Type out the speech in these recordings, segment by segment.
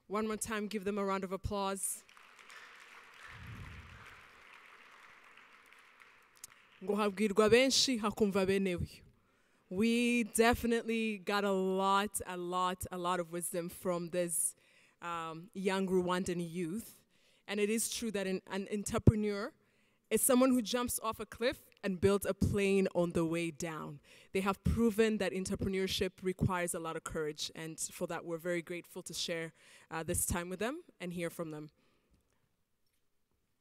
One more time, give them a round of applause. ngo habwirwa benshi hakumva bene uyu we definitely got a lot, a lot, a lot of wisdom from this um, young Rwandan youth. And it is true that an, an entrepreneur is someone who jumps off a cliff and builds a plane on the way down. They have proven that entrepreneurship requires a lot of courage. And for that, we're very grateful to share uh, this time with them and hear from them.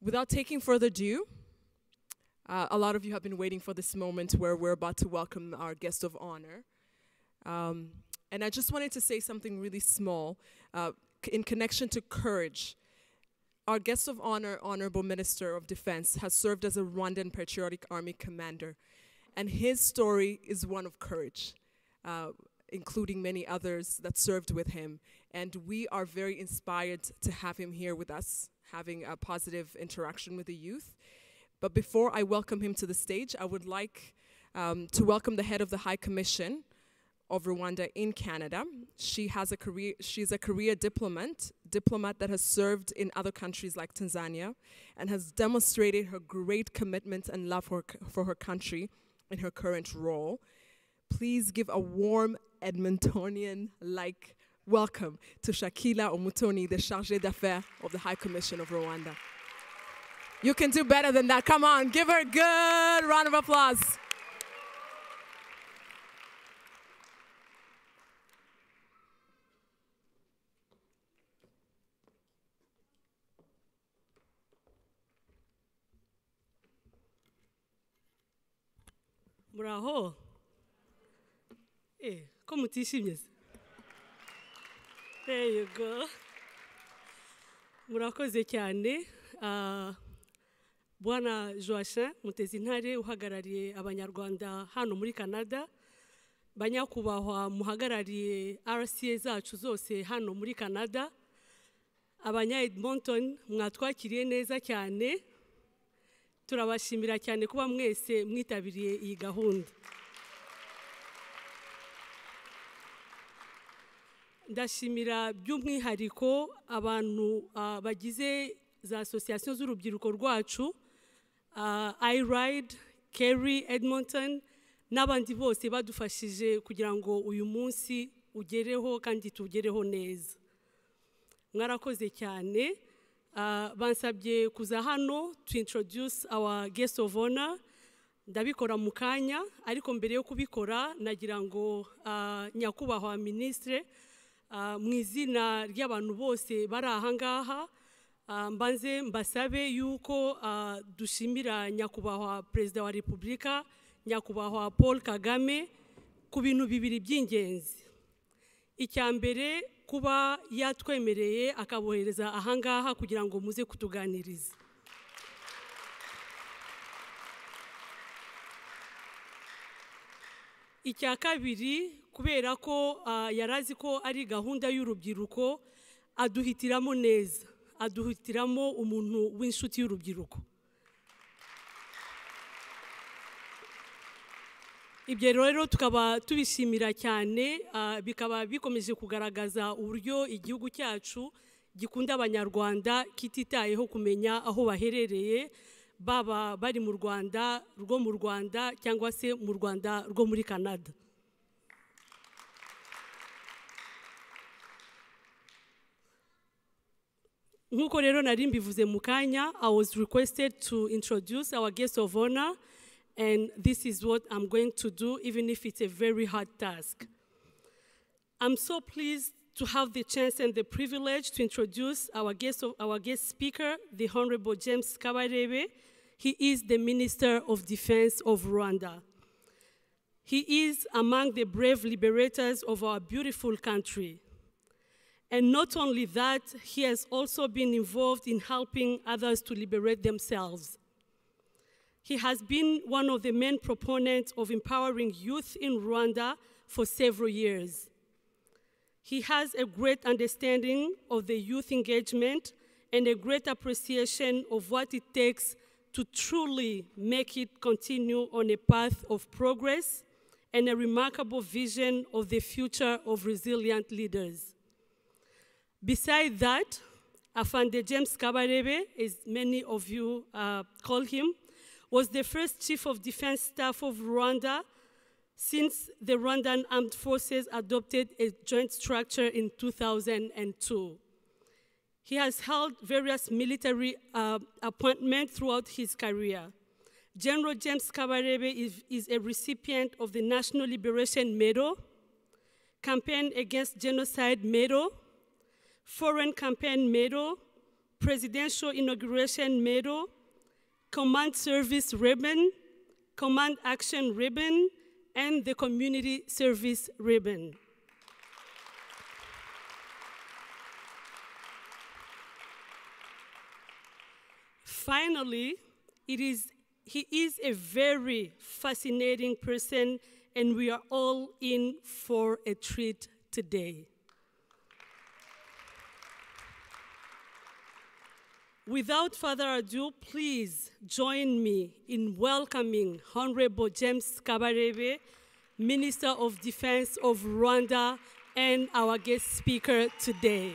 Without taking further ado, uh, a lot of you have been waiting for this moment where we're about to welcome our guest of honor. Um, and I just wanted to say something really small uh, c- in connection to courage. Our guest of honor, Honorable Minister of Defense, has served as a Rwandan Patriotic Army commander. And his story is one of courage, uh, including many others that served with him. And we are very inspired to have him here with us, having a positive interaction with the youth. But before I welcome him to the stage, I would like um, to welcome the head of the High Commission of Rwanda in Canada. She has a career, she's a career diplomat, diplomat that has served in other countries like Tanzania and has demonstrated her great commitment and love for, c- for her country in her current role. Please give a warm Edmontonian like welcome to Shakila Omutoni, the Chargée d'Affaires of the High Commission of Rwanda. You can do better than that. Come on, give her a good round of applause. muraho Eh, ko mutishimye se there you go murakoze cyane Ah, bwana joachin mutezi intare uhagarariye abanyarwanda hano muri canada banyakubahwa muhagarariye rca zacu zose hano muri canada abanya edmonton mwatwakiriye neza cyane turabashimira cyane kuba mwese mwitabiriye iyi gahunda ndashimira by'umwihariko abantu ah, bagize za asosiyasiyo z'urubyiruko rwacu iride keri edmonton n'abandi bose badufashije kugira ngo uyu munsi ugereho kandi tuwugereho neza mwarakoze cyane Ah, bansabye kuza hano to introduce our guest of honor ndabikora mu kanya ariko mbere yo kubikora nagira ngo ah, nyakubahwa minisitire mu izina ry'abantu bose bari ahangaha ah, mbanze mbasabe yuko ah, dushimira nyakubahwa perezida wa repubulika nyakubahwa paul kagame ku bintu bibiri by'ingenzi icya mbere kuba yatwemereye akabohereza ahangaha kugira ngo muze kutuganiriza icya kabiri kubera ko ah, yari azi ko ari gahunda y'urubyiruko aduhitiramo neza aduhitiramo umuntu w'inshuti y'urubyiruko ibyo rero tukaba tubishimira cyane ah, bikaba bikomeje kugaragaza uburyo igihugu cyacu gikunda abanyarwanda kititayeho kumenya aho baherereye baba bari mu rwanda rwo mu rwanda cyangwa se mu rwanda rwo muri canada nk'uko rero nari mbivuze mu kanya i was requested to introduce our guest of honor and this is what i'm going to do even if it's a very hard task i'm so pleased to have the chance and the privilege to introduce our guest, of, our guest speaker the honorable james kabarebe he is the minister of defense of rwanda he is among the brave liberators of our beautiful country and not only that, he has also been involved in helping others to liberate themselves. He has been one of the main proponents of empowering youth in Rwanda for several years. He has a great understanding of the youth engagement and a great appreciation of what it takes to truly make it continue on a path of progress and a remarkable vision of the future of resilient leaders. Beside that, Afande James Kabarebe, as many of you uh, call him, was the first chief of defense staff of Rwanda since the Rwandan Armed Forces adopted a joint structure in 2002. He has held various military uh, appointments throughout his career. General James Kabarebe is, is a recipient of the National Liberation Medal, Campaign Against Genocide Medal, Foreign Campaign Medal, Presidential Inauguration Medal, Command Service Ribbon, Command Action Ribbon, and the Community Service Ribbon. Finally, it is, he is a very fascinating person, and we are all in for a treat today. Without further ado, please join me in welcoming Honorable James Kabarebe, Minister of Defense of Rwanda, and our guest speaker today.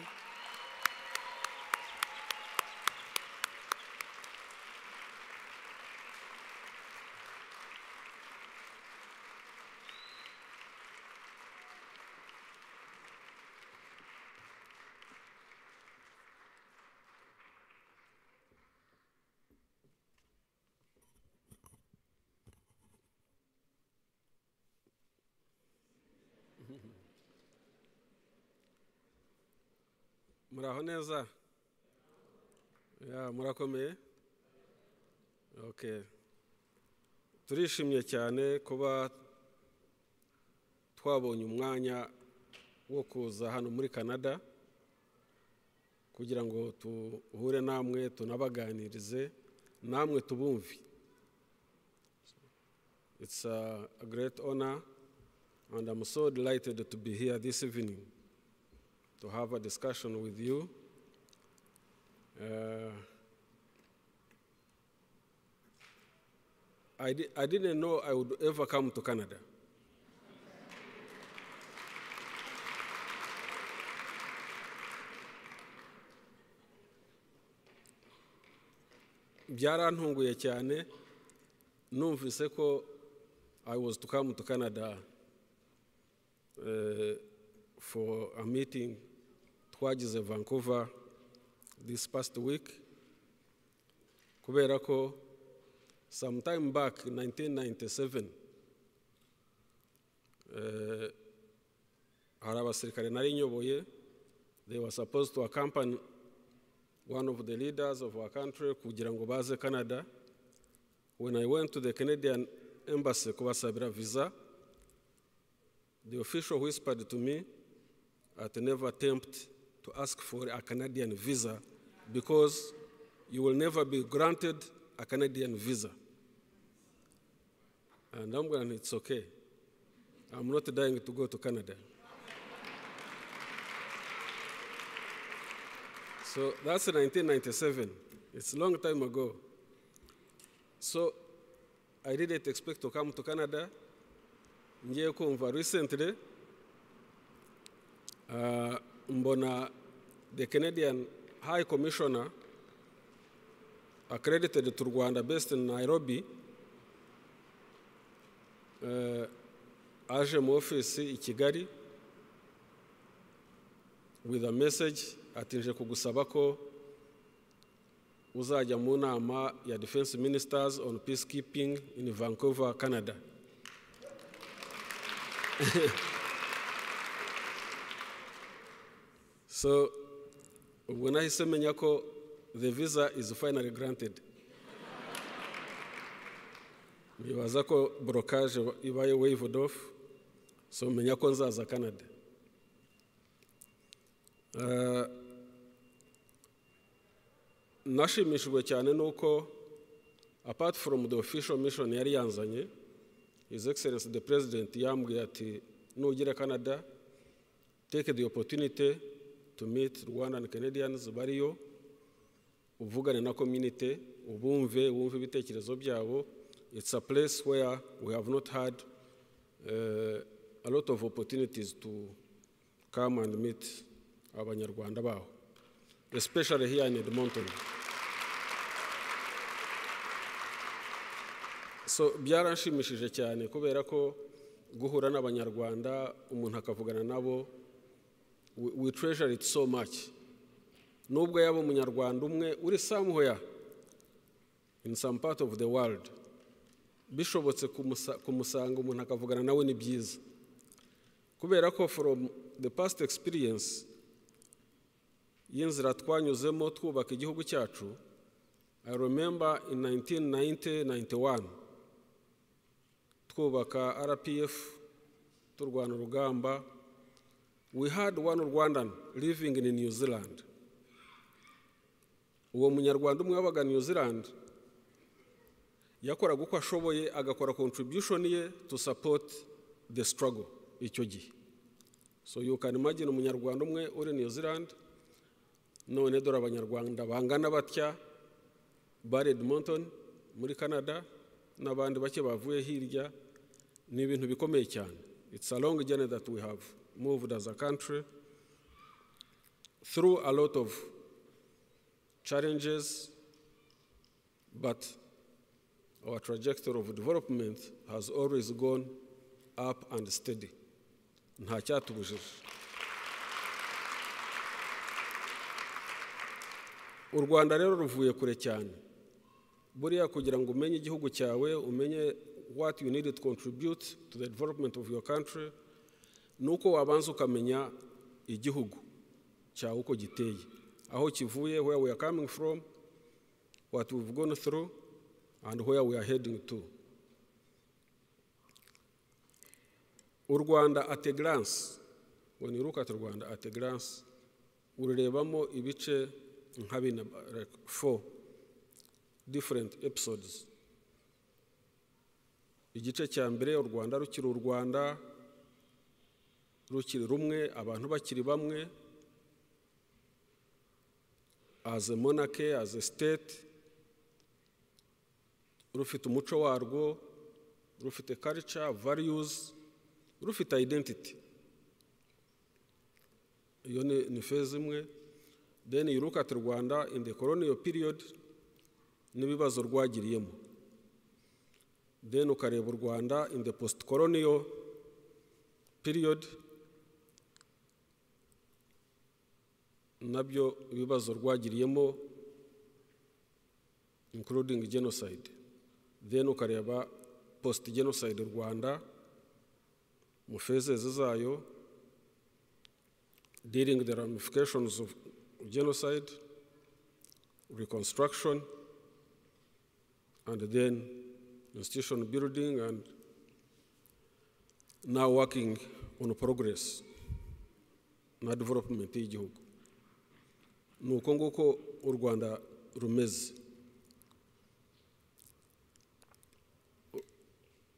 muraho neza Ya, murakomeye Okay. turishimye cyane kuba twabonye umwanya wo kuza hano muri canada kugira ngo tuhure namwe tunabaganirize namwe tubumve it's a, a great honor and i'm so delighted to be here this evening to have a discussion with you. Uh, I, di- I didn't know I would ever come to Canada. byarantunguye cyane numvise ko i was to come to canada uh, for a meeting twagize Vancouver this past week kubera ko sometime back in 1997 eh, hari abasirikare nari nyoboye they were supposed to accompany one of the leaders of our country kugira ngo baze canada when i went to the canadian embassy kubasabira visa the official whispered to me at never attempt to ask for a Canadian visa because you will never be granted a Canadian visa. And I'm going, it's okay. I'm not dying to go to Canada. so that's 1997. It's a long time ago. So I didn't expect to come to Canada. ngiye kumva recently uh, mbona the canadian high commissioner accredited to rwanda based in nairobi uh, aje mu ofisi i kigali with a message ati nje kugusaba ko uzajya mu nama ya defense ministers on peacekeeping in vancouver canada so ubwo nahise menya ko the visa is finally granted nibaza ko borokage ibaye waved off so menya ko nzaza canada Uh, nashimishijwe cyane nuko apart from the official mission yari yanzanye His Excellency the President yambwiye ati nugera Canada take the opportunity to meet Rwandan Canadians bariyo uvugane na community ubumve wumve ibitekerezo byabo it's a place where we have not had uh, a lot of opportunities to come and meet abanyarwanda baho especially here in edmonton so byaranshimishije cyane kubera ko guhura n'abanyarwanda umuntu akavugana nabo we- we treasure it so much nubwo yaba umunyarwanda umwe uri somewhere in some part of the world bishobotse kumusa- kumusanga umuntu akavugana nawe ni byiza kubera ko from the past experience y'inzira twanyuzemo twubaka igihugu cyacu i remember in 1990 91 twubaka rpf turwana urugamba we had one rwandan living in new zealand uwo munyarwanda umwe wabaga new zealand yakoraga uko ashoboye agakora contribution ye to support the struggle icyo gihe so you can imagine umunyarwanda umwe uri new zealand none dore abanyarwanda bangana batya bari edmonton muri canada n'abandi bake bavuye hirya ni ibintu bikomeye cyane it's a long journey that we have moved as a country through a lot of challenges but our trajectory of development has always gone up and steady nta cyatubujije u rwanda rero ruvuye kure cyane buriya kugira ngo umenye igihugu cyawe umenye what you need to contribute to the development of your country ni uko wabanza ukamenya igihugu cyawe uko giteye aho kivuye where we are coming from what we've gone through and where we are heading to u rwanda at a glance when you look at rwanda at a glance ururebamo ibice nka bine like four different episodes igice cya mbere u rwanda rukiri u rwanda rukiri rumwe abantu bakiri bamwe as a monarchy as a state rufite umuco warwo rufite culture values rufite identity iyo ni ni feza imwe then you look at rwanda in the colonial period n'ibibazo rwagiriyemo then ukareba u rwanda in the post colonial period nabyo ibibazo rwagiriyemo including genocide then ukareba post genocide rwanda mu fezeze zayo dealing the ramifications of genocide reconstruction and then institution building and now working on progress na development y'igihugu ni uko nguko u rwanda rumeze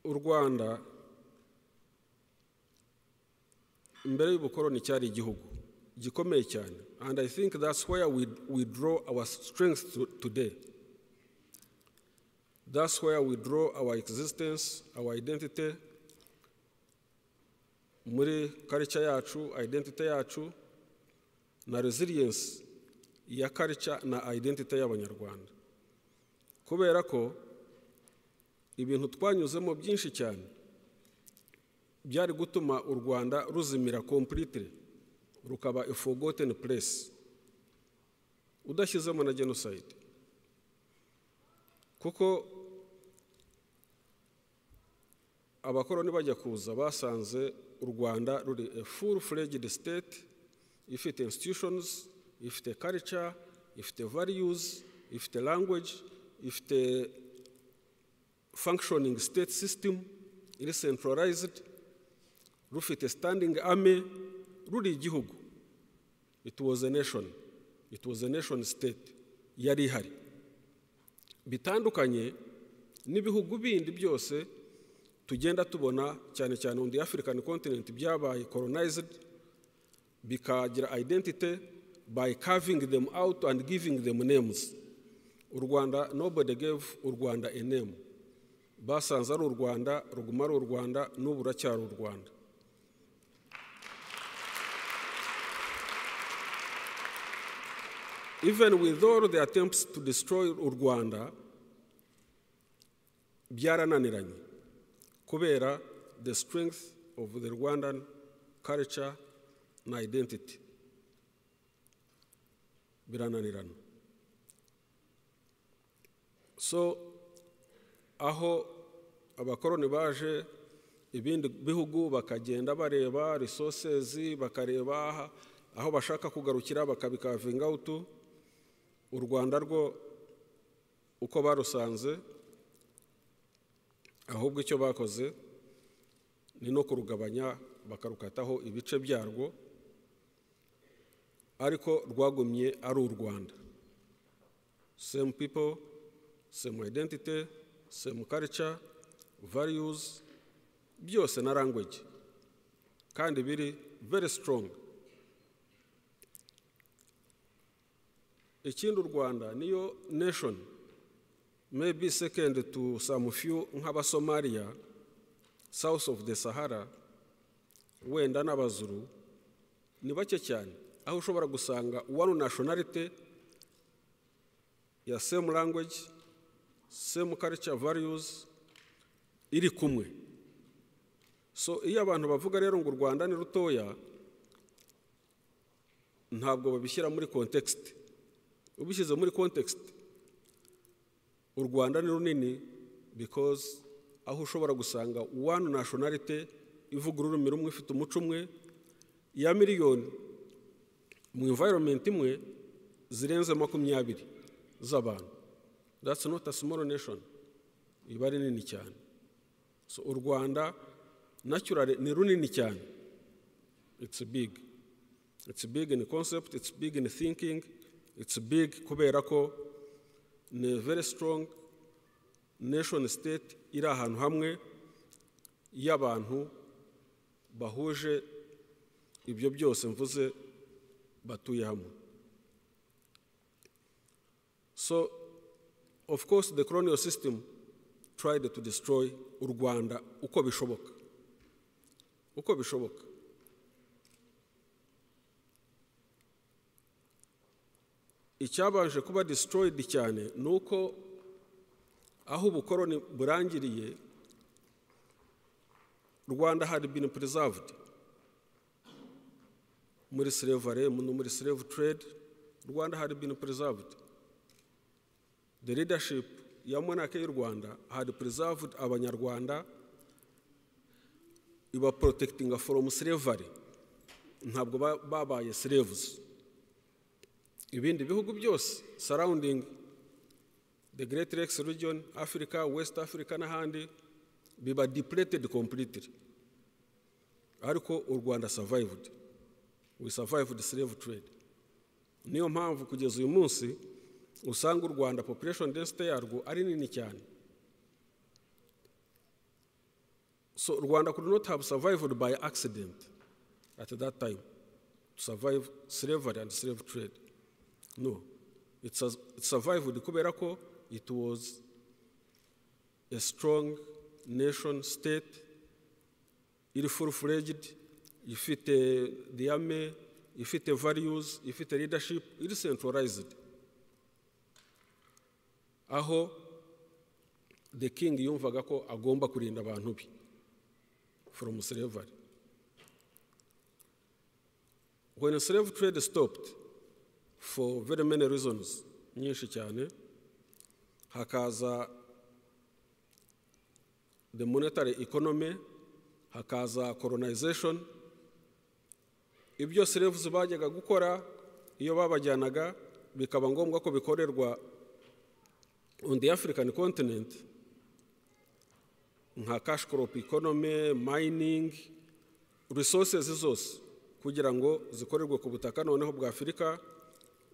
u rwanda mbere y'ubukoroni cyari igihugu gikomeye cyane and i think that's where we, we draw our strength to, today that's where we draw our existence our identity muri culture yacu identity yacu na resilience ya culture na identity y'abanyarwanda kubera ko ibintu twanyuzemo byinshi cyane byari gutuma u rwanda ruzimira completely rukaba a forgotten place udashyizemo na genocide kuko abakoroni bajya kuza basanze u rwanda ruri a full fledged state ifite institutions ifite culture ifite values ifite language ifite functioning state system iri centralized rufite standing army ruri igihugu it was a nation it was a nation state yari ihari bitandukanye n'ibihugu bindi byose tugenda tubona cyane cyane on the african continent byabaye colonized bikagira identity by carving them out and giving them names u rwanda nobody gave u rwanda a name basanze ari u rwanda ruguma ari u rwanda n'ubu uracyari u rwanda even with all the attempts to destroy u rwanda byarananiranye kubera the strength of the rwandan culture na identity birananirana so aho abakoroni baje ibindi bihugu bakagenda bareba resources bakareba aha- aho bashaka kugarukira bakabikavinga utu u rwanda rwo uko barusanze ahubwo icyo bakoze ni no kurugabanya bakarukataho ibice byarwo ariko rwagumye ari u rwanda same people same identity same culture values byose na language kandi biri very strong ikindi u rwanda niyo nation maybe second to some few nk'abasomaliya south of the sahara wenda n'abazuru ni bake cyane aho ushobora gusanga one nationality ya same language same culture values iri kumwe so iyo abantu bavuga rero ngo u rwanda ni rutoya ntabwo babishyira muri context ubishyize muri context u rwanda ni runini because aho ushobora gusanga one nationality ivuga ururimi rumwe ifite umuco umwe ya miliyoni mu environment imwe zirenze makumyabiri z'abantu that's not a small nation iba ari nini cyane so u rwanda naturally ni runini cyane it's big it's big in concept it's big in thinking it's big kubera ko ni a very strong nation state iri ahantu hamwe y'abantu bahuje ibyo byose mvuze batuye hamwe so of course the colonial system tried to destroy u rwanda uko bishoboka uko bishoboka icyabanje kuba destroyed cyane ni uko aho ubukoroni burangiriye rwanda had been preserved muri slavery no muri slave trade rwanda had been preserved the leadership ya monarchy y'u rwanda had preserved abanyarwanda iba protecting from slavery ntabwo ba- babaye slaves ibindi bihugu byose surrounding the great lakes region africa west africa n'ahandi biba depleted completely ariko u rwanda survived we survived slave trade niyo mpamvu kugeza uyu munsi usanga u rwanda population density yarwo ari nini cyane so u rwanda could not have survived by accident at that time to survive slavery and slave trade no it, sus- it survived kubera ko it was a strong nation state iri full fledged ifite the army ifite values ifite leadership iri centralized aho the king yumvaga ko agomba kurinda abantu be from slavery when slave trade stopped for very many reasons nyinshi cyane hakaza the monetary economy hakaza colonization ibyo slaves bajyaga gukora iyo babajyanaga bikaba ngombwa ko bikorerwa on the african continent nka cash crop economy mining resources zose kugira ngo zikorerwe ku butaka noneho bwa afurika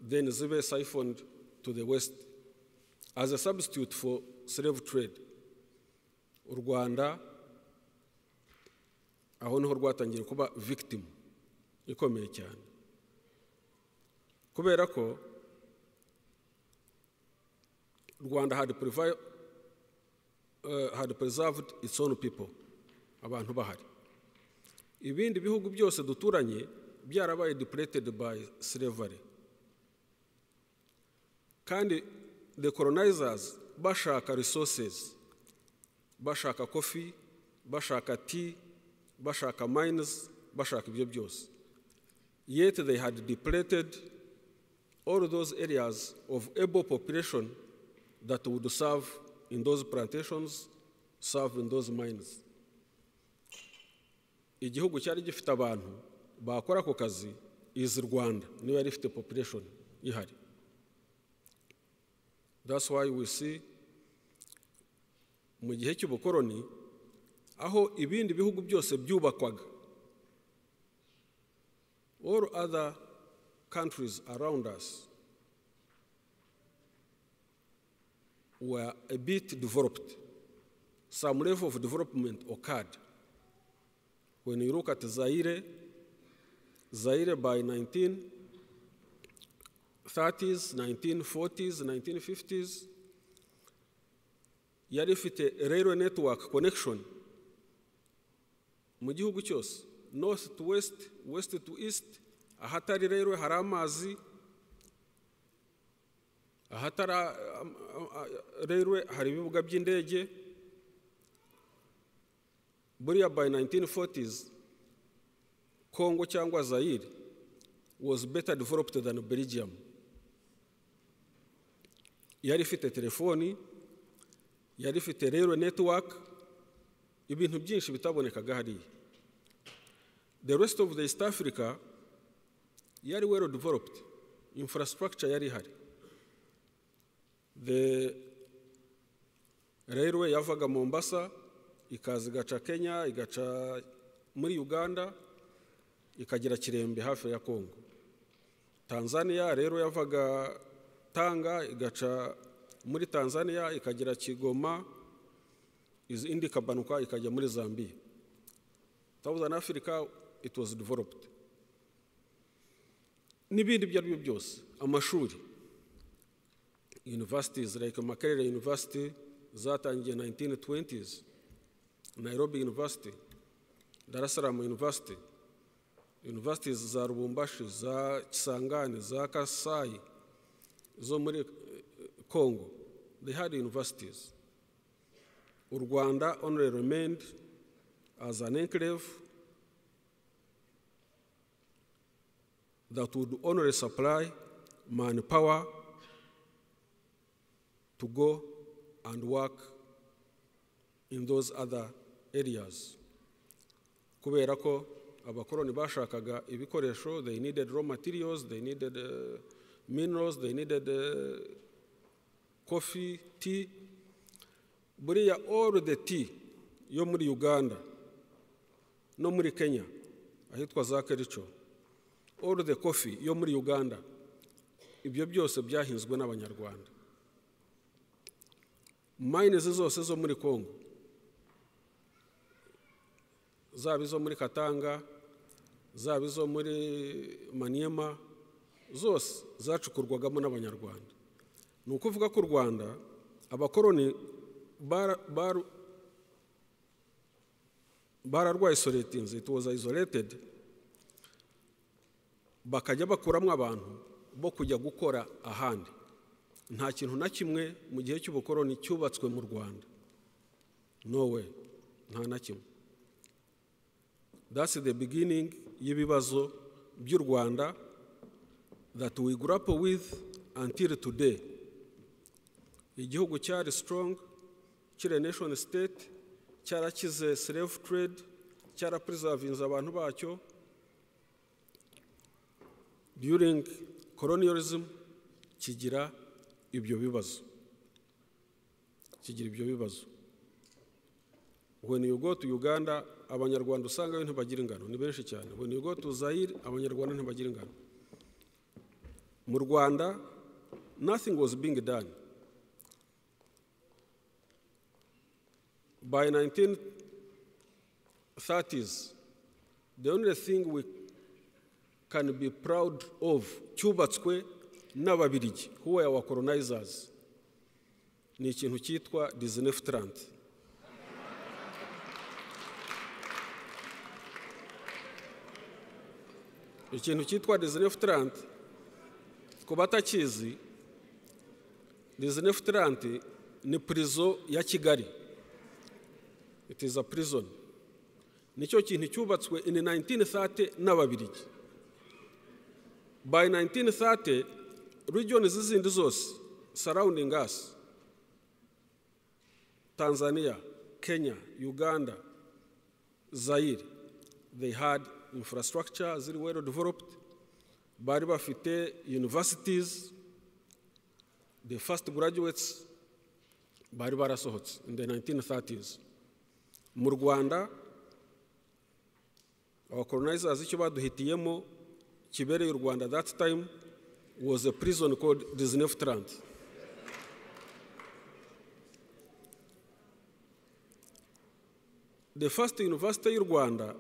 then zibe siphoned to the west as a substitute for slave trade u rwanda aho niho rwatangiye kuba victim ikomeye cyane kubera ko rwanda had, previ- uh, had preserved its own people abantu bahari ibindi bihugu byose duturanye byarabaye depleted by slavery kandi the colonizers bashaka resources bashaka coffee bashaka tea bashaka mines bashaka ibyo byose yet they had depleted all those areas of able population that would serve in those plantations serve in those mines igihugu cyari gifite abantu bakora ako kazi izi rwanda niba yari ifite population ihari that's why we see mu gihe cy'ubukoroni aho ibindi bihugu byose byubakwaga all other countries around us were a bit developed some level of development occurred when you look at Zaire, Zaire by 1930s, 1940s, 1950s, yari ifite railway network connection mu gihugu cyose north to west west to east ahatari railway hari amazi ahatari um, uh, uh, railway hari ibibuga by'indege buriya by 1940s congo cyangwa zaire was better developed than belgium yari ifite telefoni yari ifite rero network ibintu byinshi bitabonekaga hariya the rest of the east africa yari well developed infrastructure yari ihari the railway yavaga mombasa ikaza igaca kenya igaca muri uganda ikagera kirembe hafi ya kongo tanzania rero yavaga tanga igaca muri tanzania ikagera kigoma indi ikabanuka ikajya muri zambia southern africa it was developed n'ibindi ibyo ari byo byose amashuri universities like makerere university zatangiye 1920s nairobi university dar es salaam university universities za rubumbashi za kisangani za kasayi zo muri congo they had universities u rwanda only remained as an enclave that would only supply manpower to go and work in those other areas kubera ko abakoroni bashakaga ibikoresho they needed raw materials they needed uh, minerals they needed uh, coffee tea buriya all the tea yo muri uganda no muri kenya ahitwa za kerico all the coffee yo muri uganda ibyo byose byahinzwe n'abanyarwanda mine zose zo muri congo zaba izo muri katanga zaba izo muri maniyema zose zacukurwagamo n'abanyarwanda ni ukuvuga ko u rwanda abakoroni bararwaye soretinzi ituza izoretedi bakajya bakuramo abantu bo kujya gukora ahandi nta kintu na kimwe mu gihe cy'ubukoroni cyubatswe mu rwanda nowe nta na kimwe that's the beginning y'ibibazo by'u rwanda that we grapple with until today igihugu cyari strong kiri nation state cyarakize slave trade cyarapurizavinze abantu bacyo during colonialism kigira ibyo bibazo kigira ibyo bibazo when you go to uganda abanyarwanda usanga ntibagira ingano ni benshi cyane when you go to zaire abanyarwanda ntibagira ingano mu rwanda nothing was being done by 1930s the only thing we can be proud of cyubatswe n'ababirigi who were our colonizers ni ikintu cyitwa dizinefutranti ikintu cyitwa dizinefutranti ku batakizi This Neftiland ni prison ya Kigali. It is a prison. Nicyo kintu cyubatswe in 1930 n'Ababirigi. By 1930, regions zizindi zose surrounding us, Tanzania, Kenya, Uganda, Zaire, they had infrastructure ziri well developed, bari bafite universities, the first graduates bari barasohotse in the 1930s mu rwanda abacolonizers icyo baduhitiyemo kibereye u rwanda that time was a prison called disneftrand the first university y'u rwanda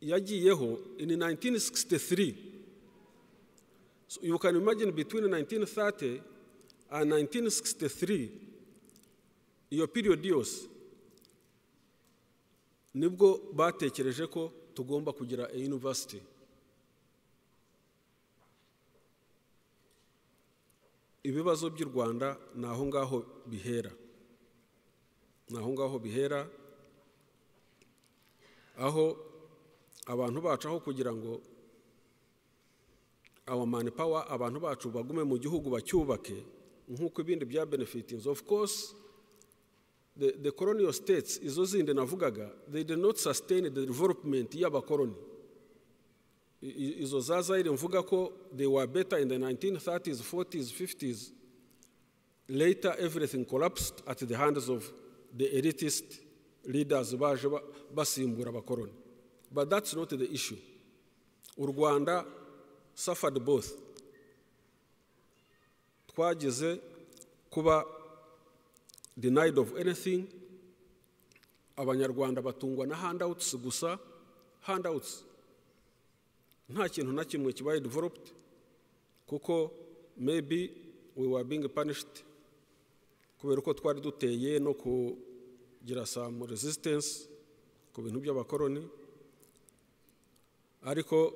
yagiyeho in 1963 so you can imagine between 1930 and 1963 iyo period yose nibwo batekereje ko tugomba kugira a university ibibazo by'u rwanda ni aho ngaho bihera ni aho ngaho bihera aho abantu bacu aho kugira ngo our manpower abantu bacu bagume mu gihugu bacyubake nk'uko ibindi bya benefitings of course the, the colonial states izo zindi navugaga they did not sustain the development y'abakoloni izo za zaire mvuga ko they were better in the 1930s 40s 50s later everything collapsed at the hands of the elitist leaders baje basimbura abakoloni but that's not the issue u rwanda suffered both twagize kuba denied of anything abanyarwanda batungwa na handouts gusa handouts nta kintu na kimwe kibaye developed kuko maybe we were being punished kubera uko twari duteye no kugira some resistance ku bintu by'abakoroni ariko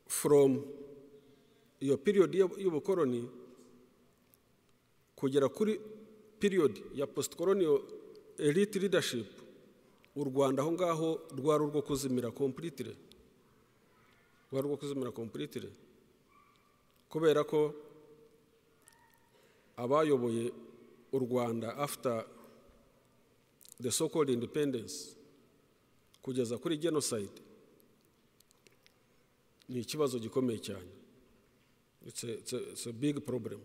from iyo period y'ubukoroni kugera kuri period ya post colonial elite leadership u rwanda aho ngaho rwari urwo kuzimira completely rwari urwo kuzimira completely kubera ko abayoboye u rwanda after the so called independence kugeza kuri genocide ni ikibazo gikomeye cyane it's a, it's a, it's a big problem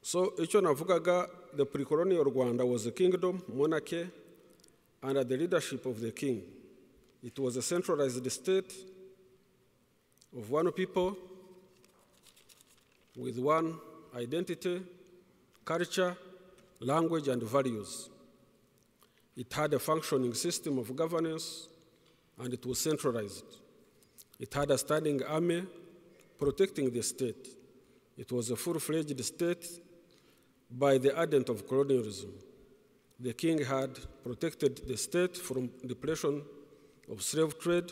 so icyo navugaga the precolonial rwanda was a kingdom monarchy under the leadership of the king it was a centralized state of one people with one identity, culture, language, and values. It had a functioning system of governance and it was centralized. It had a standing army protecting the state. It was a full fledged state by the advent of colonialism. The king had protected the state from depletion of slave trade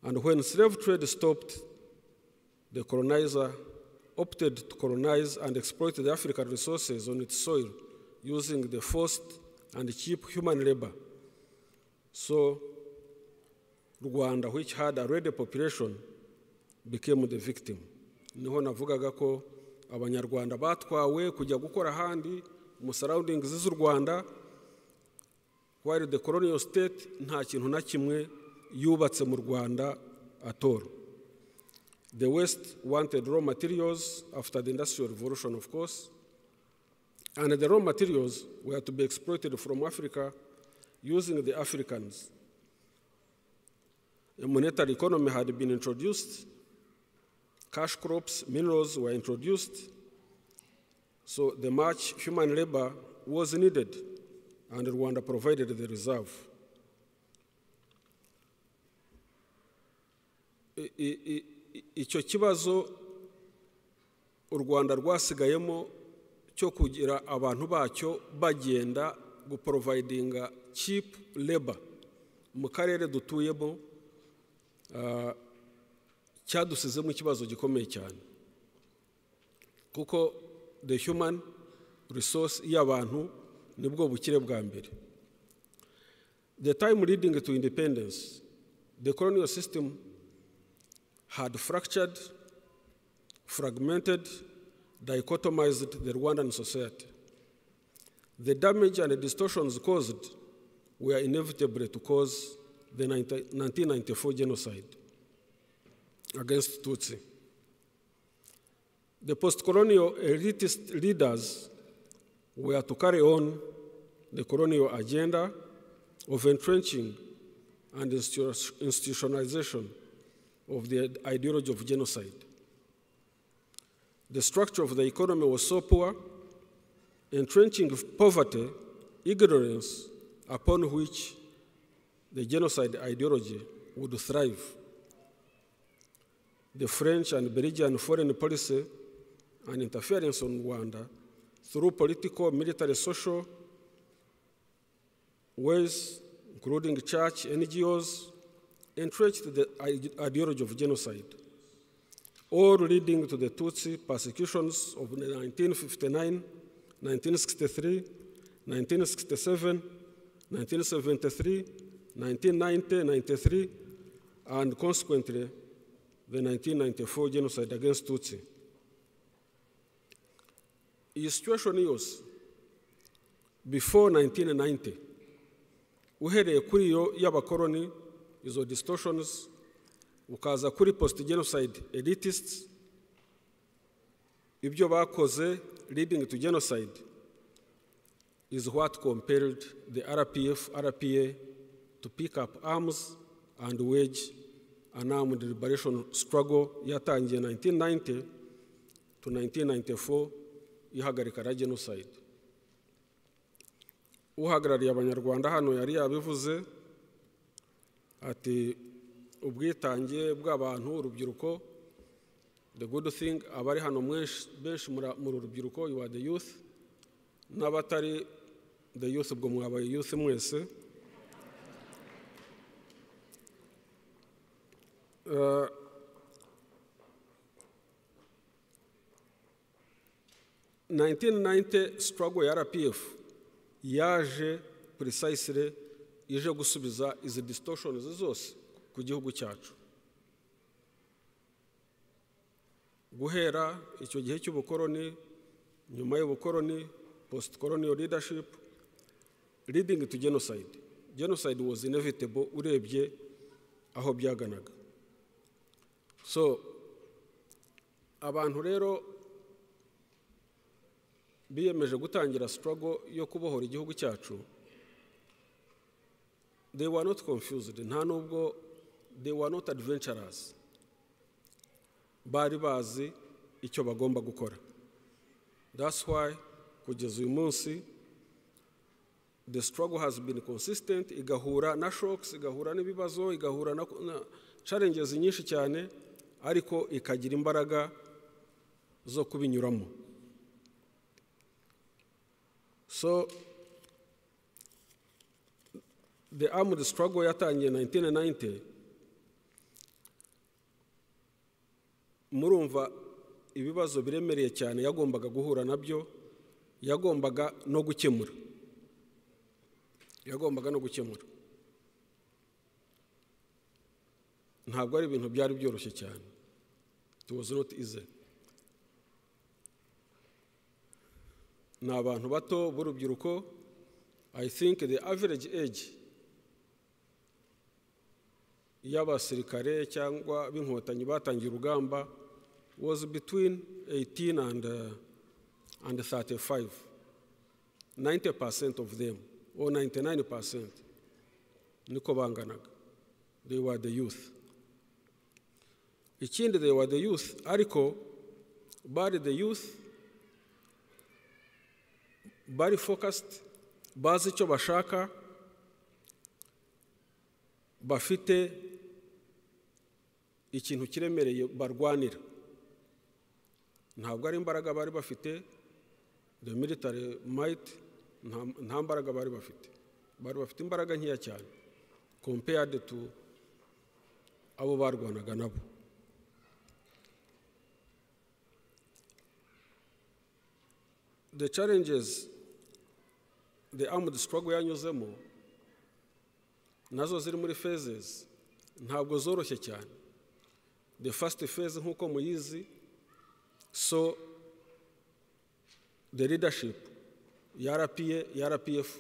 and when slave trade stopped, the colonizer opted to colonize and exploit the African resources on its soil using the forced and cheap human labor. So, Rwanda, which had already population, became the victim. niho navugaga ko abanyarwanda batwawe kujya gukora ahandi mu surroundings z'u rwanda while the colonial state nta kintu na kimwe yubatse mu rwanda at all the west wanted raw materials after the industrial revolution of course and the raw materials were to be exploited from africa using the africans a monetary economy had been introduced cash crops minerals were introduced so the much human labor was needed and rwanda provided the reserve i- i- i- i- icyo kibazo u rwanda rwasigayemo cyo kugira abantu bacyo bagenda guporovayidinga cipu leba mu karere dutuyemo ah, cyadusizemo ikibazo gikomeye cyane kuko the human resource y'abantu nibwo bukire bwa mbere the time leading to independence, the colonial system had fractured, fragmented, dichotomized the Rwandan society. The damage and distortions caused were inevitable to cause the 19 1994 genocide against Tutsi. The post colonial elitist leaders were to carry on the colonial agenda of entrenching and institu- institutionalization of the ideology of genocide. The structure of the economy was so poor, entrenching of poverty, ignorance upon which the genocide ideology would thrive. The French and Belgian foreign policy and interference on Rwanda through political, military, social, ways, including church, NGOs, entrenched the ide- ideology of genocide, all leading to the Tutsi persecutions of 1959, 1963, 1967, 1973, 1990, 93, and consequently the 1994 genocide against Tutsi. His situation years before 1990, uhereye kuri iyo y'abakoroni izo distortions ukaza kuri post genocide elitists ibyo bakoze leading to genocide is what compelled the rpf rpa to pick up arms and wage an armed liberation struggle yatangiye 1990 to 1994 ihagarika na genocide uhagarariye abanyarwanda hano yari yabivuze ati ubwitange bw'abantu urubyiruko the good thing abari hano mwenshi- benshi mura- muri urubyiruko you are the youth n'abatari the youth ubwo mwabaye youth mwese Uh, nineteen ninety struggle ya rpf yaje precisely ije gusubiza izi distortions zose ku gihugu cyacu guhera icyo gihe cy'ubukoroni nyuma y'ubukoroni post colonial leadership leading to genocide genocide was inevitable urebye aho byaganaga so abantu rero biyemeje gutangira struggle yo kubohora igihugu cyacu they were not confused nta nubwo they were not adventurers bari bazi icyo bagomba gukora that's why kugeza uyu munsi the struggle has been consistent igahura na shocks igahura n'ibibazo igahura na, na challenges nyinshi cyane ariko ikagira imbaraga zo kubinyuramo So the armed struggle yatangiye 1990 murumva ibibazo biremereye cyane yagombaga guhura nabyo yagombaga no gukemura yagombaga no gukemura ntabwo ari ibintu byari byoroshye cyane it was not easy ni abantu bato b'urubyiruko i think the average age y'abasirikare cyangwa b'inkotanyi batangiye urugamba was between 18 and, uh, and 35 90% of them or 99% niko banganaga they were the youth ikindi they were the youth ariko bari the youth bari focused bazi icyo bashaka bafite ikintu kiremereye barwanira ntabwo ari imbaraga bari bafite the military might nta- nta mbaraga bari bafite bari bafite imbaraga nkeya cyane compared to abo barwanaga nabo the challenges the armed struggle yanyuzemo nazo ziri muri phases ntabwo zoroshye cyane the first phase nk'uko muyizi so the leadership ya rpa ya rpf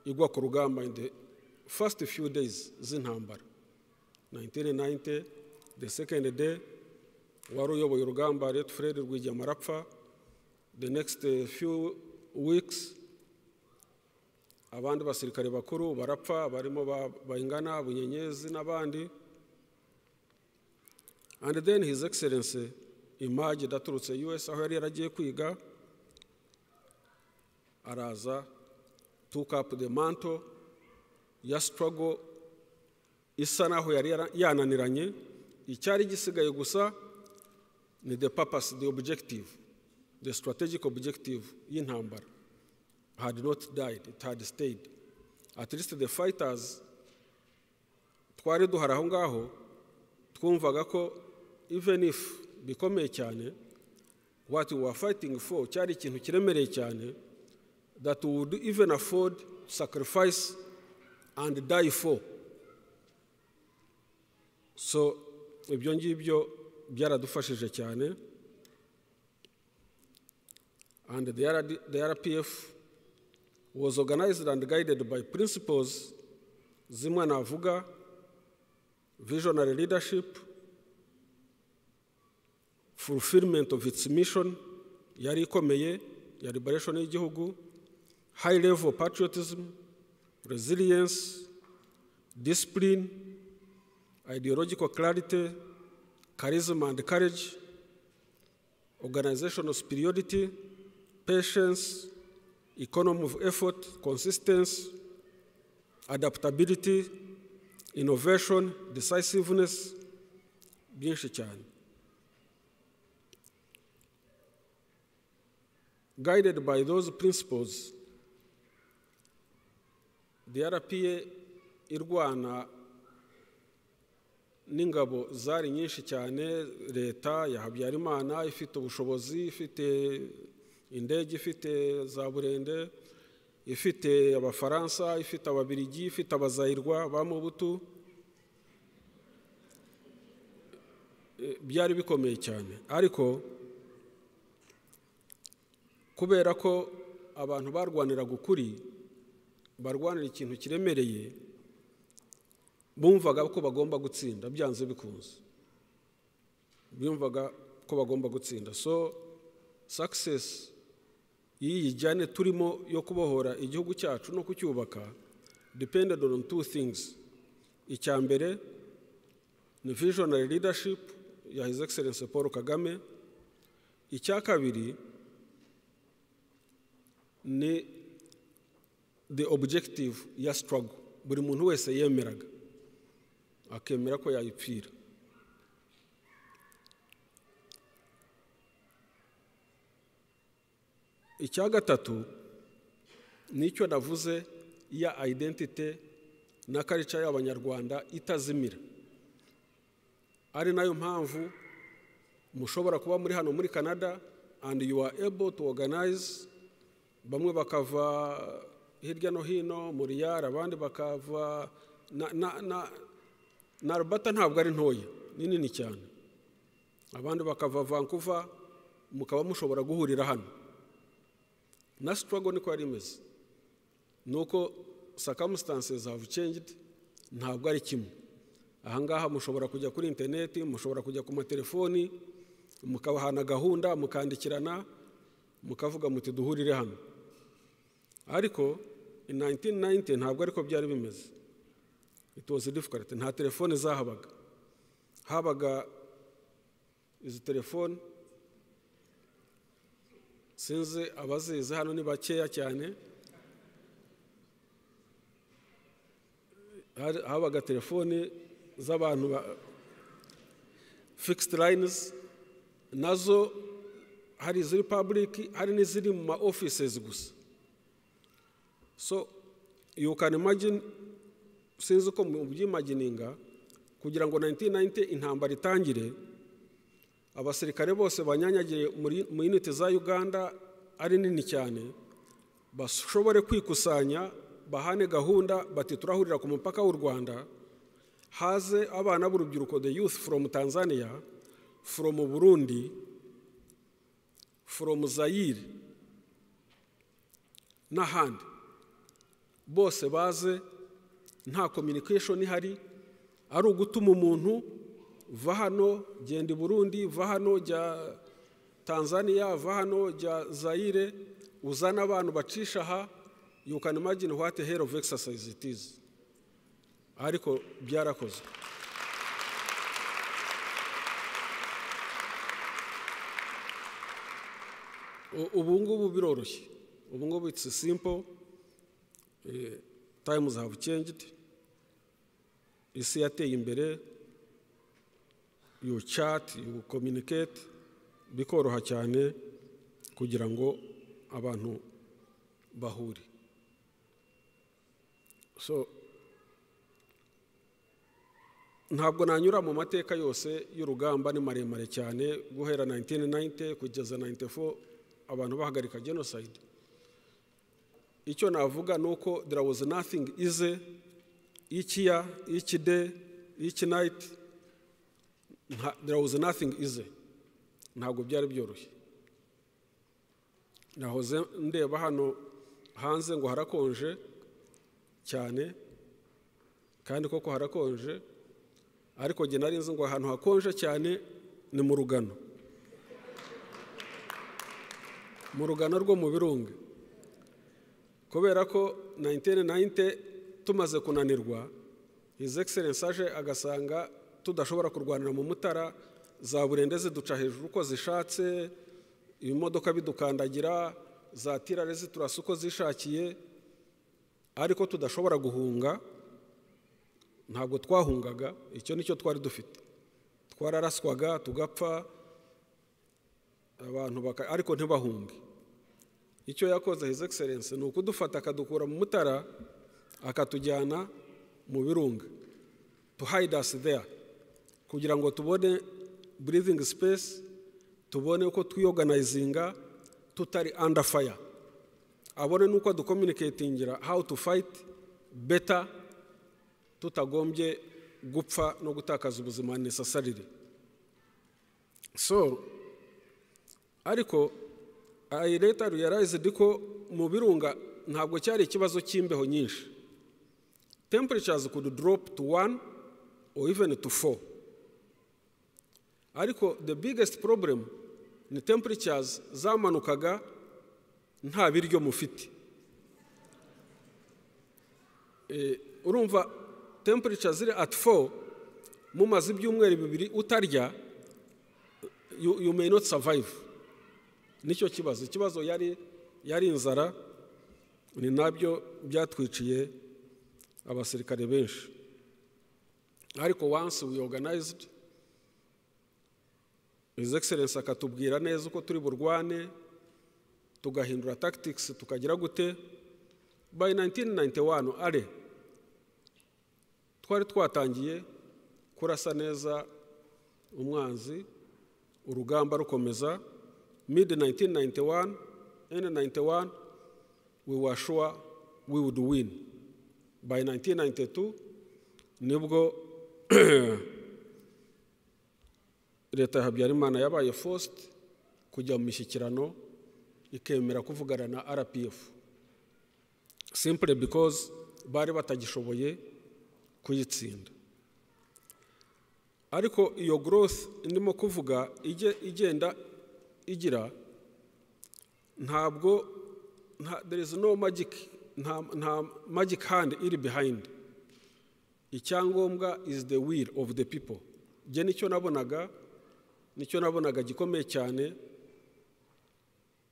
igwa ku rugamba in the first few days z'intambara 1990 the second day wari uyoboye urugamba ret fred rwigema arapfa the next uh, few weeks abandi basirikare bakuru barapfa barimo ba- bayingana bunyenyezi n'abandi and then his excellency image daturutse us aho yari yaragiye kwiga araza took up the mantle ya struggle isa naho yari yara- yananiranye icyari gisigaye gusa ni the purpose the objective the strategic objective y'intambara had not died it had stayed at least the fighters twari duhari aho ngaho twumvaga ko even if bikomeye cyane what we were fighting for cyari ikintu kiremereye cyane that we would even afford sacrifice and die for so ibyo ngibyo byaradufashije cyane and the, RD, the RPF was organized and guided by principles zimwe navuga visionary leadership fulfillment of its mission yari ikomeye ya liberation y'igihugu high level patriotism resilience discipline ideological clarity charisma and courage organizational superiority, patience, economy of effort, consistency, adaptability, innovation, decisiveness, byinshi cyane. Guided by those principles, the RPA irwana n'ingabo zari nyinshi cyane leta ya habyarimana ifite ubushobozi ifite indege ifite za burende ifite abafaransa ifite ababirigi ifite abazayirwa ba mubutu Eh, byari bikomeye cyane ariko kubera ko abantu barwaniraga ukuri barwanira ikintu kiremereye bumvaga ko bagomba gutsinda byanze bikunze bumvaga ko bagomba gutsinda so success y'iyi jyane turimo yo kubohora igihugu cyacu no kucyubaka depended on two things icya mbere ni visionary leadership ya his excellence paul kagame icya kabiri ni the objective ya struggle buri muntu wese yemeraga akemera ko yayipfira icya gatatu nicyo navuze ya identite na karica y'abanyarwanda itazimira ari nayo mpamvu mushobora kuba muri hano muri canada and you are able to organize bamwe bakava hirya no hino muri yari abandi bakava na, na, na, na arubata ntabwo ari ntoya ni nini cyane abandi bakava vancouver mukaba mushobora guhurira hano na struggle niko yari imeze ni uko circumstances have changed ntabwo ari kimwe ahangaha mushobora kujya kuri interineti mushobora kujya ku matelefoni mukabahana gahunda mukandikirana mukavuga muti duhurire hano ariko in 1990 ntabwo ariko byari bimeze it was difficult nta telefone zahabaga habaga izi telefone sinzi abazizi hano ni bakeya cyane Hari- habaga telefoni z'abantu ba- fixed lines nazo hari iziri public hari n'iziri mu ma offices gusa so you can imagine sinzi uko mubyimagininga kugira ngo 1990 intambara itangire abasirikare bose banyanyagiye muri- mu unit za uganda ari nini cyane bashobore kwikusanya bahane gahunda bati turahurira ku mupaka w'u rwanda haze abana b'urubyiruko the youth from tanzania from burundi from zayire n'ahandi bose baze nta communication ihari ari ugutuma umuntu va hano genda i burundi va hano jya tanzania va hano jya zayire uzane abantu bacisha aha you can imagine what a hell of exercise it is ariko byarakozwe U- ubu ngubu biroroshye ubu ngubu it's simple Eh, times have changed isi yateye imbere you chat you communicate bikoroha cyane kugira ngo abantu bahure so ntabwo nanyura mu mateka yose y'urugamba ni maremare cyane guhera 1990 kugeza 94 abantu bahagarika genocide icyo navuga ni uko there was nothing ize ikiya iki day iki night nta- there was nothing ize ntabwo byari byoroshye nahoze ndeba hano hanze ngo harakonje cyane kandi koko harakonje ariko jye nari nzi ngo ahantu hakonje cyane ni mu rugano mu rugano rwo mu birunga kubera ko 1990 tumaze kunanirwa his excellence aje agasanga tudashobora kurwanira mu mutara za burende ziduca hejuru uko zishatse ibimodoka bidukandagira za tirare ziturasa uko zishakiye ariko tudashobora guhunga ntabwo twahungaga icyo nicyo twari dufite twararaswaga tugapfa abantu baka ariko ntibahunge icyo yakoze his excellence ni ukudufata akadukura mu mutara akatujyana mu birunga to hide us there kugira ngo tubone breathing space tubone uko twiorganizinga tutari under fire abone n'uko aducommunicatingira how to fight better tutagombye gupfa no gutakaza ubuzima necessarily so ariko I later realized ko mu birunga ntabwo cyari ikibazo cy'imbeho nyinshi temperatures could drop to one or even to four ariko the biggest problem ni temperatures zamanukaga nta biryo mufite Eh, urumva temperature ziri at 4 mumaze ibyumweru bibiri utarya you, you may not survive nicyo kibazo ikibazo yari yari inzara ni nabyo byatwiciye abasirikare benshi ariko once we organized his excellence akatubwira neza uko turi burwane tugahindura tactics tukagira gute by 1991 are twari twatangiye kurasa neza umwanzi urugamba rukomeza mid 1991 end 91 we were sure we would win by 1992 nibwo leta ya habyarimana yabaye forced kujya mu mishyikirano ikemera kuvugana na rpf simply because bari batagishoboye kuyitsinda ariko iyo growth ndimo kuvuga ijye igenda igira ntabwo nta- there is no magic nta, nta magic hand iri behind icyangombwa is the will of the people jye nicyo nabonaga nicyo nabonaga gikomeye cyane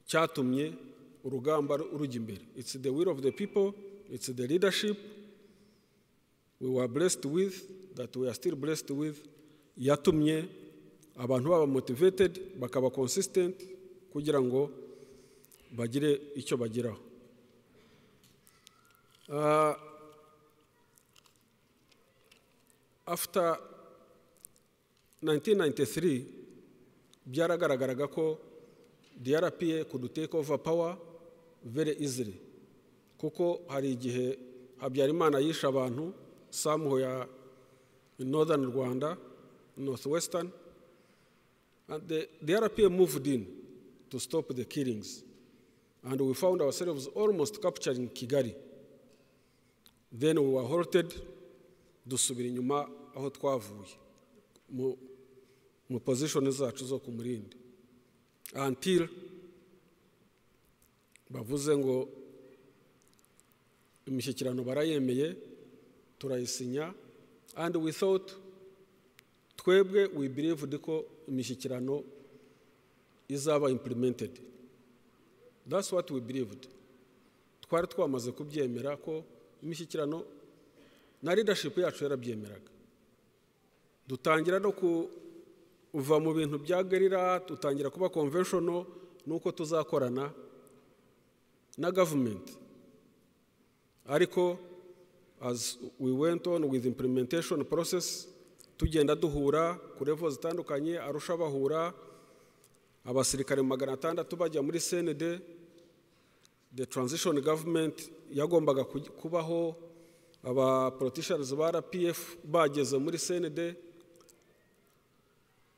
cyatumye urugamba ru- rujya imbere it's the will of the people it's the leadership we were blessed with that we are still blessed with yatumye abantu baba motivated bakaba consistent kugira ngo bagire icyo bageraho Ah, after 1993 byaragaragaraga ko drpa could take over power very easily kuko hari igihe habyarimana yishe abantu samuho ya northern rwanda northwestern and the drpa moved in to stop the killings and we found ourselves almost capturing kigali then we were halted dusubira inyuma aho twavuye mu- mu pozishoni zacu zo ku murindi until bavuze ngo imishyikirano barayemeye turayisinya and we thought twebwe we believed ko imishyikirano izaba implemented that's what we believed twari twamaze kubyemera ko imishyikirano na leadership yacu yarabyemeraga dutangira no kuva mu bintu bya gerira dutangira kuba conventional nuko tuzakorana na government ariko as we went on with implementation process tugenda duhura ku level zitandukanye arusha bahura abasirikare magana atandatu bajya muri senede the transition government yagombaga kuj- kubaho aba politicians ba rpf bageze muri cnd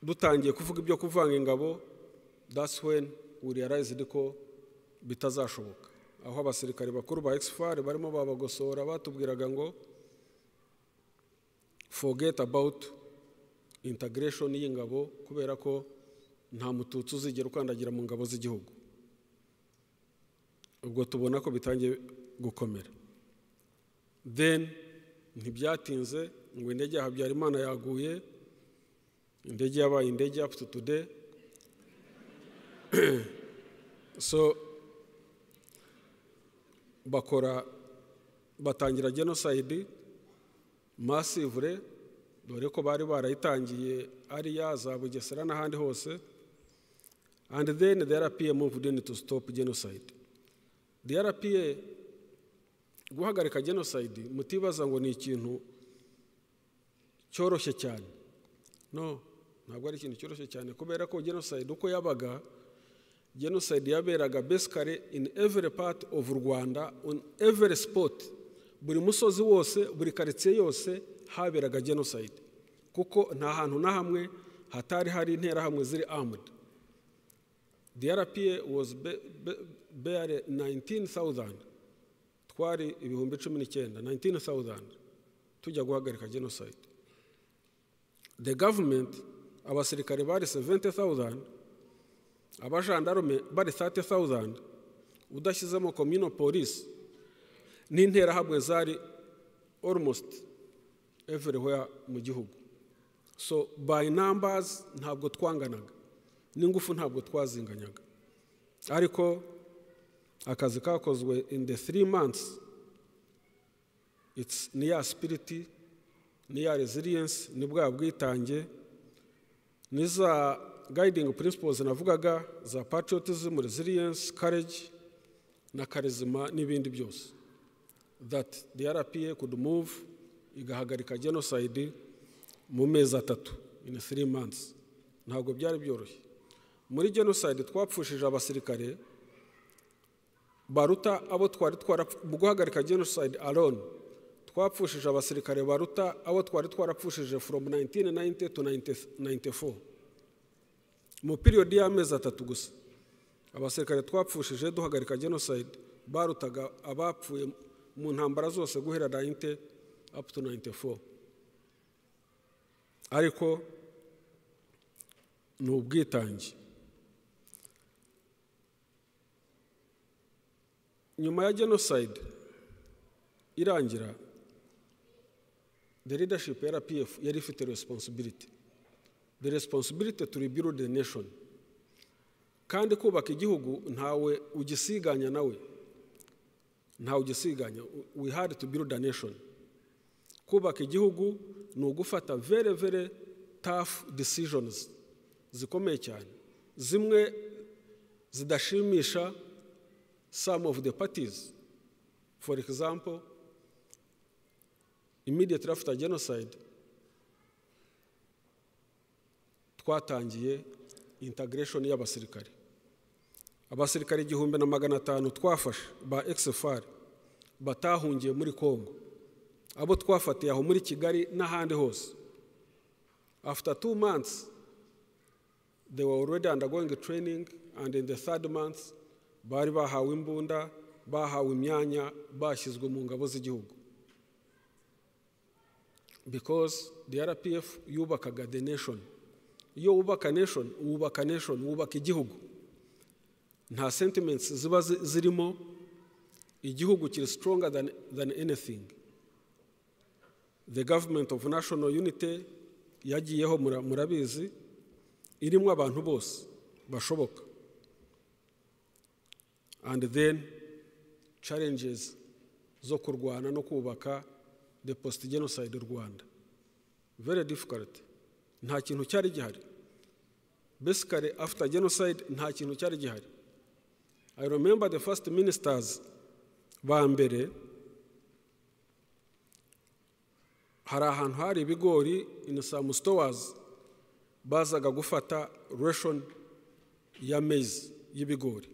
dutangiye kuvuga ibyo kuvanga ingabo that's when we realized ko bitazashoboka aho abasirikare bakuru ba exfar barimo babagosora batubwiraga ngo forget about integration y'ingabo kubera ko nta mututsi uzigera ukandagira mu ngabo z'igihugu ubwo tubona ko bitangiye gukomera then ntibyatinze ngo indege ya habyarimana yaguye indege yabaye indege up to today so bakora batangira genocide massively dore ko bari barayitangiye ariya za bugesera n'ahandi hose and then the rpa moved in to stop genocide drpa guhagarika genocide mutibaza ngo ni ikintu cyoroshye cyane no ntabwo ari ikintu cyoroshye cyane kubera ko genocide uko yabaga genocide yaberaga basically in every part of rwanda on every spot buri musozi wose buri karitsiye yose haberaga genocide kuko nta hantu na hamwe hatari hari interahamwe ziri armed DRPA was ba- ba- barely 19,000 twari ibihumbi cumi n'icyenda 19,000 tujya guhagarika genocide the government abasirikare bari 70,000 abajandarume bari 30,000 udashyizemo communal police n'interahamwe zari almost everywhere mu gihugu so by numbers ntabwo twanganaga n'ingufu ntabwo twazinganyaga ariko akazi kakozwe in the three months it's ni ya spiriti ni ya resilience ni bwa bwitange ni za guiding principles navugaga za patriotism resilience courage na karizima n'ibindi byose that the rpa could move igahagarika genocide mu mezi atatu in three months ntabwo byari byoroshye muri genocide twapfushije abasirikare baruta abo twari twara mu guhagarika genocide alone twapfushije abasirikare baruta abo twari twarapfushije from 1990 to 94 mu piriyodi y'amezi atatu gusa abasirikare twapfushije duhagarika genocide barutaga abapfuye mu ntambara zose guhera 90 up to 94 ariko ni ubwitange nyuma ya genocide irangira the leadership ya rpf yari ifite responsibility the responsibility to rebuild the nation kandi kubaka igihugu ntawe ugisiganya nawe ntawe ugisiganya we had to build a nation kubaka igihugu ni ugufata very very tough decisions zikomeye cyane zimwe zidashimisha some of the parties for example immediately after genocide twatangiye integration y'abasirikare abasirikare igihumbi na magana atanu twafashe ba exfr batahungiye muri congo abo twafatiye aho muri kigali n'ahandi hose after two months they were already undergoing training and in the third month bari bahawe imbunda bahawe imyanya bashyizwe mu ngabo z'igihugu because the rpf yubakaga the nation iyo wubaka nation wubaka nation wubaka igihugu nta sentiments ziba zirimo igihugu kiri stronger than, than anything the government of national unity yagiyeho murabizi irimo abantu bose bashoboka and then challenges zo kurwana no kubaka the post genocide rwanda very difficult nta kintu cyari gihari basically after genocide nta kintu cyari gihari i remember the first ministers ba mbere hari ahantu hari ibigori in some stores bazaga gufata ration ya maize y'ibigori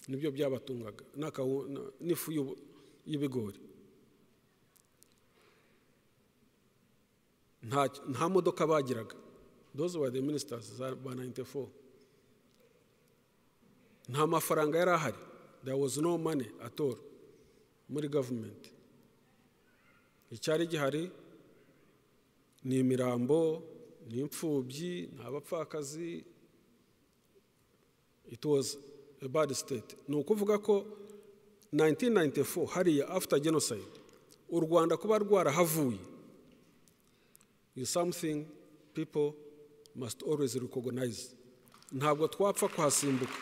nibyo byabatungaga n'ifu y'ibigori nta modoka bagiraga those were the ministers ba 94 nta mafaranga yari ahari there was no money at all muri government icyari gihari ni imirambo ni imfubyi ni abapfakazi it was a bad state ni ukuvuga ko 1994 hariya after genocide u rwanda kuba rwarahavuye is something people must always recognize ntabwo twapfa kuhasimbuka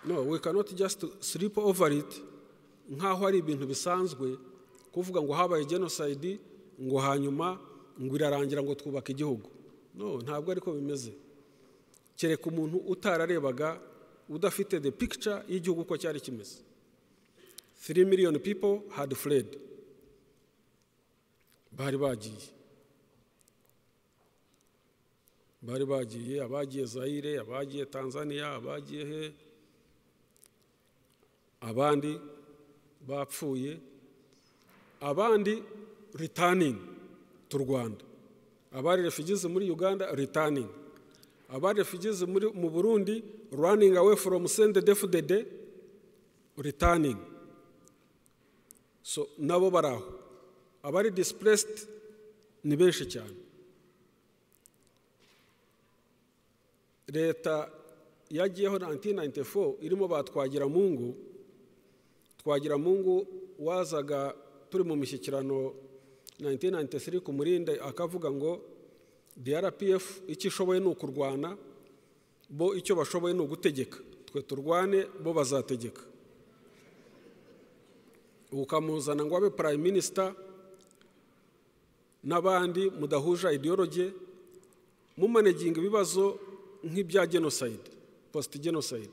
no we cannot just sleep over it nk'aho ari ibintu bisanzwe kuvuga ngo habaye genocide ngo hanyuma ngo irarangira ngo twubake igihugu no ntabwo ariko bimeze kereka umuntu utararebaga udafite the picture y'igihugu uko cyari kimeze 3 million people had fled bari bagiye bari bagiye abagiye zayire abagiye tanzania abagiye he abandi bapfuye abandi returning to rwanda abari refugees muri uganda returning abari refugees muri mu burundi running away from send defudede returning so nabo bari aho abari displaced ni benshi cyane leta yagiyeho 1994 irimo batwagira mu ngo twagira mungu wazaga turi mu mishyikirano 1993 ku murinde akavuga ngo drpf icyo ishoboye ni ukurwana bo icyo bashoboye ni ugutegeka twe turwane bo bazategeka ukamuzana ngo abe prime minister n'abandi mudahuje ideology mumaneginga ibibazo nk'ibya genocide post genocide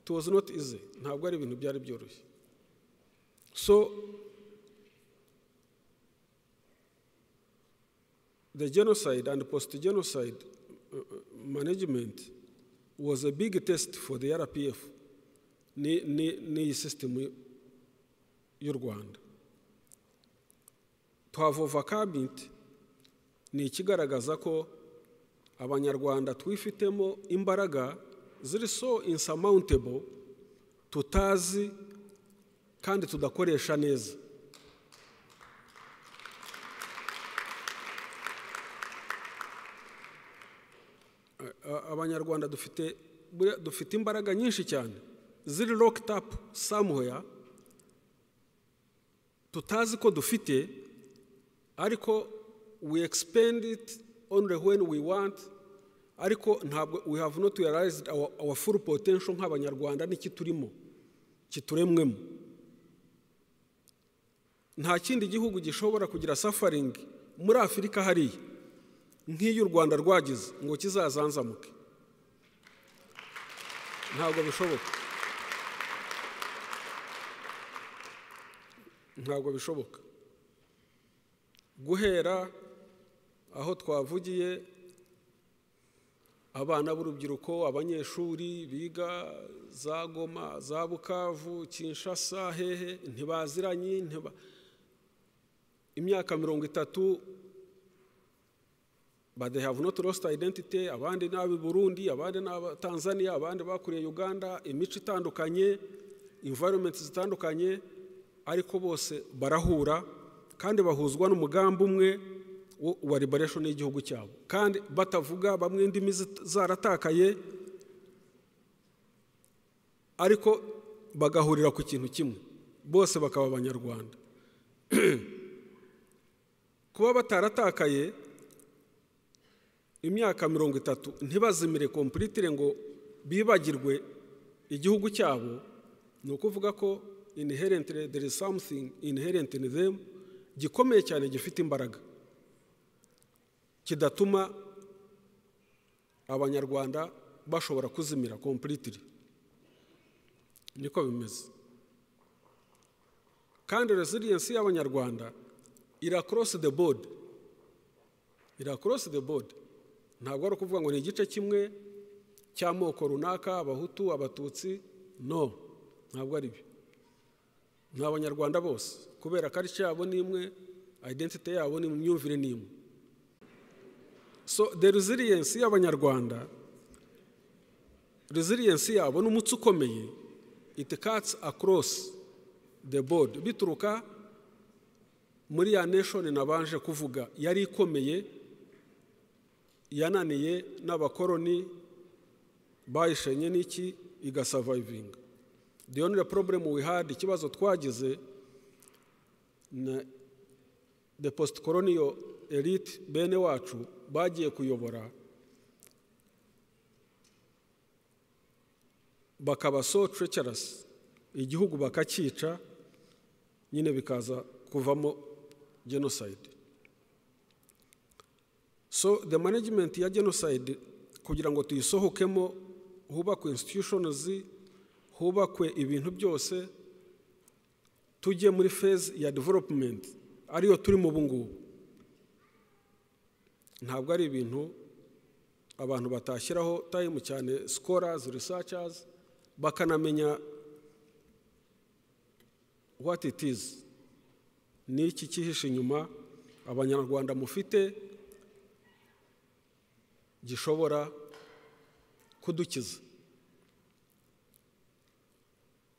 it was not easy ntabwo ari ibintu byari byoroshye So, the genocide and post genocide management was a big test for the RPF n'iyi system y'u Rwanda. To have overcome ni ikigaragaza ko abanyarwanda twifitemo imbaraga ziri so insurmountable tutazi kandi tudakoresha neza abanyarwanda dufite dufite imbaraga nyinshi cyane ziri locked up somewhere tutazi ko dufite ariko we expend it only when we want ariko ntabwo we have not realized our, our full potential nk'abanyarwanda n'iki turimo kituremwemo nta kindi gihugu gishobora kugira safaringi muri afurika hariya nk'iyo u rwanda rwagize ngo kizazanzamuke ntabwo bishoboka ntabwo bishoboka guhera aho twavugiye abana b'urubyiruko abanyeshuri biga za goma za bukavu kinshasa hehe ntibaziranye ntiba imyaka mirongo itatu but they have not lost identity abandi ni ab'i burundi abandi ni aba tanzania abandi bakuriye uganda imico itandukanye environment zitandukanye ariko bose barahura kandi bahuzwa n'umugambi umwe wa liberation y'igihugu cyabo kandi batavuga bamwe indimi zaratakaye ariko bagahurira ku kintu kimwe bose bakaba abanyarwanda kuba bataratakaye imyaka mirongo itatu ntibazimire kompulitire ngo bibagirwe igihugu cyabo ni ukuvuga ko inherentire there is something inherent in them gikomeye cyane gifite imbaraga kidatuma abanyarwanda bashobora kuzimira kompulitire niko bimeze kandi resiliensi y'abanyarwanda ira cross the board ira cross the board ntabwo ari ukuvuga ngo ni igice kimwe cy'amoko runaka abahutu abatutsi no ntabwo ari byo ni abanyarwanda bose kubera ko yabo ni imwe identite yabo ni mu myumvire ni imwe so the resilience y'abanyarwanda resilience yabo ni umutsi ukomeye it cuts across the board bituruka muri ya nation nabanje kuvuga yari ikomeye yananiye n'abakoroni bayishenye n'iki igasavayivinga the only problem we had ikibazo twagize na the post colonial elite bene wacu bagiye kuyobora bakaba so treacherous igihugu bakacyica nyine bikaza kuvamo genocide so the management ya genocide kugira ngo tuyisohokemo hubakwe institutions hubakwe ibintu byose tujye muri phase ya development ariyo turimo ubu ngubu ntabwo ari ibintu abantu batashyiraho time cyane scholars researchers bakanamenya what it is ni iki cyihishe inyuma abanyarwanda mufite gishobora kudukiza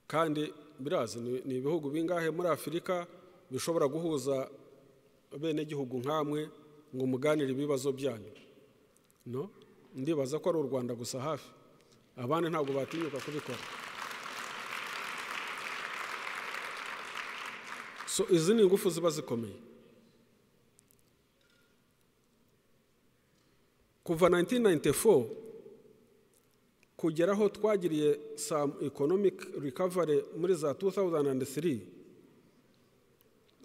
kandi birazi ni ibihugu bingahe muri afurika bishobora guhuza abenegihugu nk'amwe ngo muganire ibibazo byanyu no ndibaza ko ari u rwanda gusa hafi abandi ntabwo batinyuka kubikora so izi ni ingufu ziba zikomeye kuva 1994 kugera aho twagiriye some economic recovery muri za 2003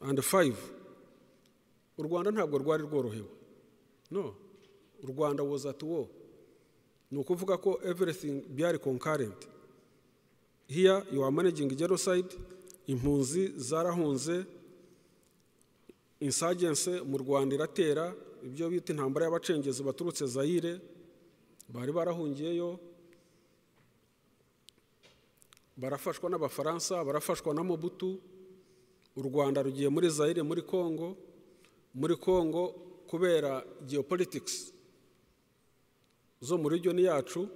and 5 u rwanda ntabwo rwari rworohewe no u rwanda was at war ni ukuvuga ko everything byari concurrent here you are managing genocide impunzi zarahunze insurgency mu rwanda iratera ibyo bita intambara y'abacengezi baturutse zayire bari barahungiyeyo barafashwa n'abafaransa barafashwa na mobutu u rwanda rugiye muri zayire muri kongo muri kongo kubera geopolitics zo muri region yacu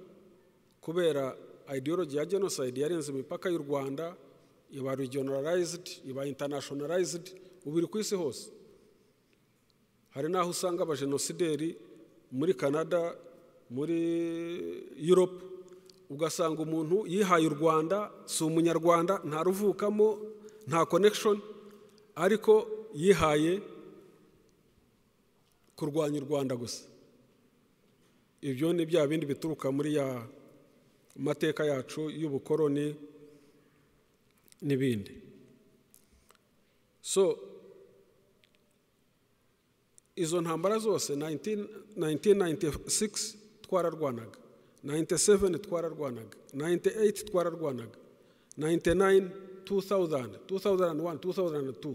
kubera ideology ya genocide yarenze imipaka y'u rwanda iba regionalized iba internationalized ubu iri ku isi hose hari n'aho usanga abajenosideri muri canada muri europe ugasanga umuntu yihaye u rwanda si umunyarwanda ntaruvukamo nta connection ariko yihaye kurwanya u rwanda gusa ibyo ni bya bindi bituruka muri ya mateka yacu y'ubukoroni n'ibindi so izo ntambara zose 19 1996 twararwanaga 97 twararwanaga 98 twararwanaga 99 2000 2001 2002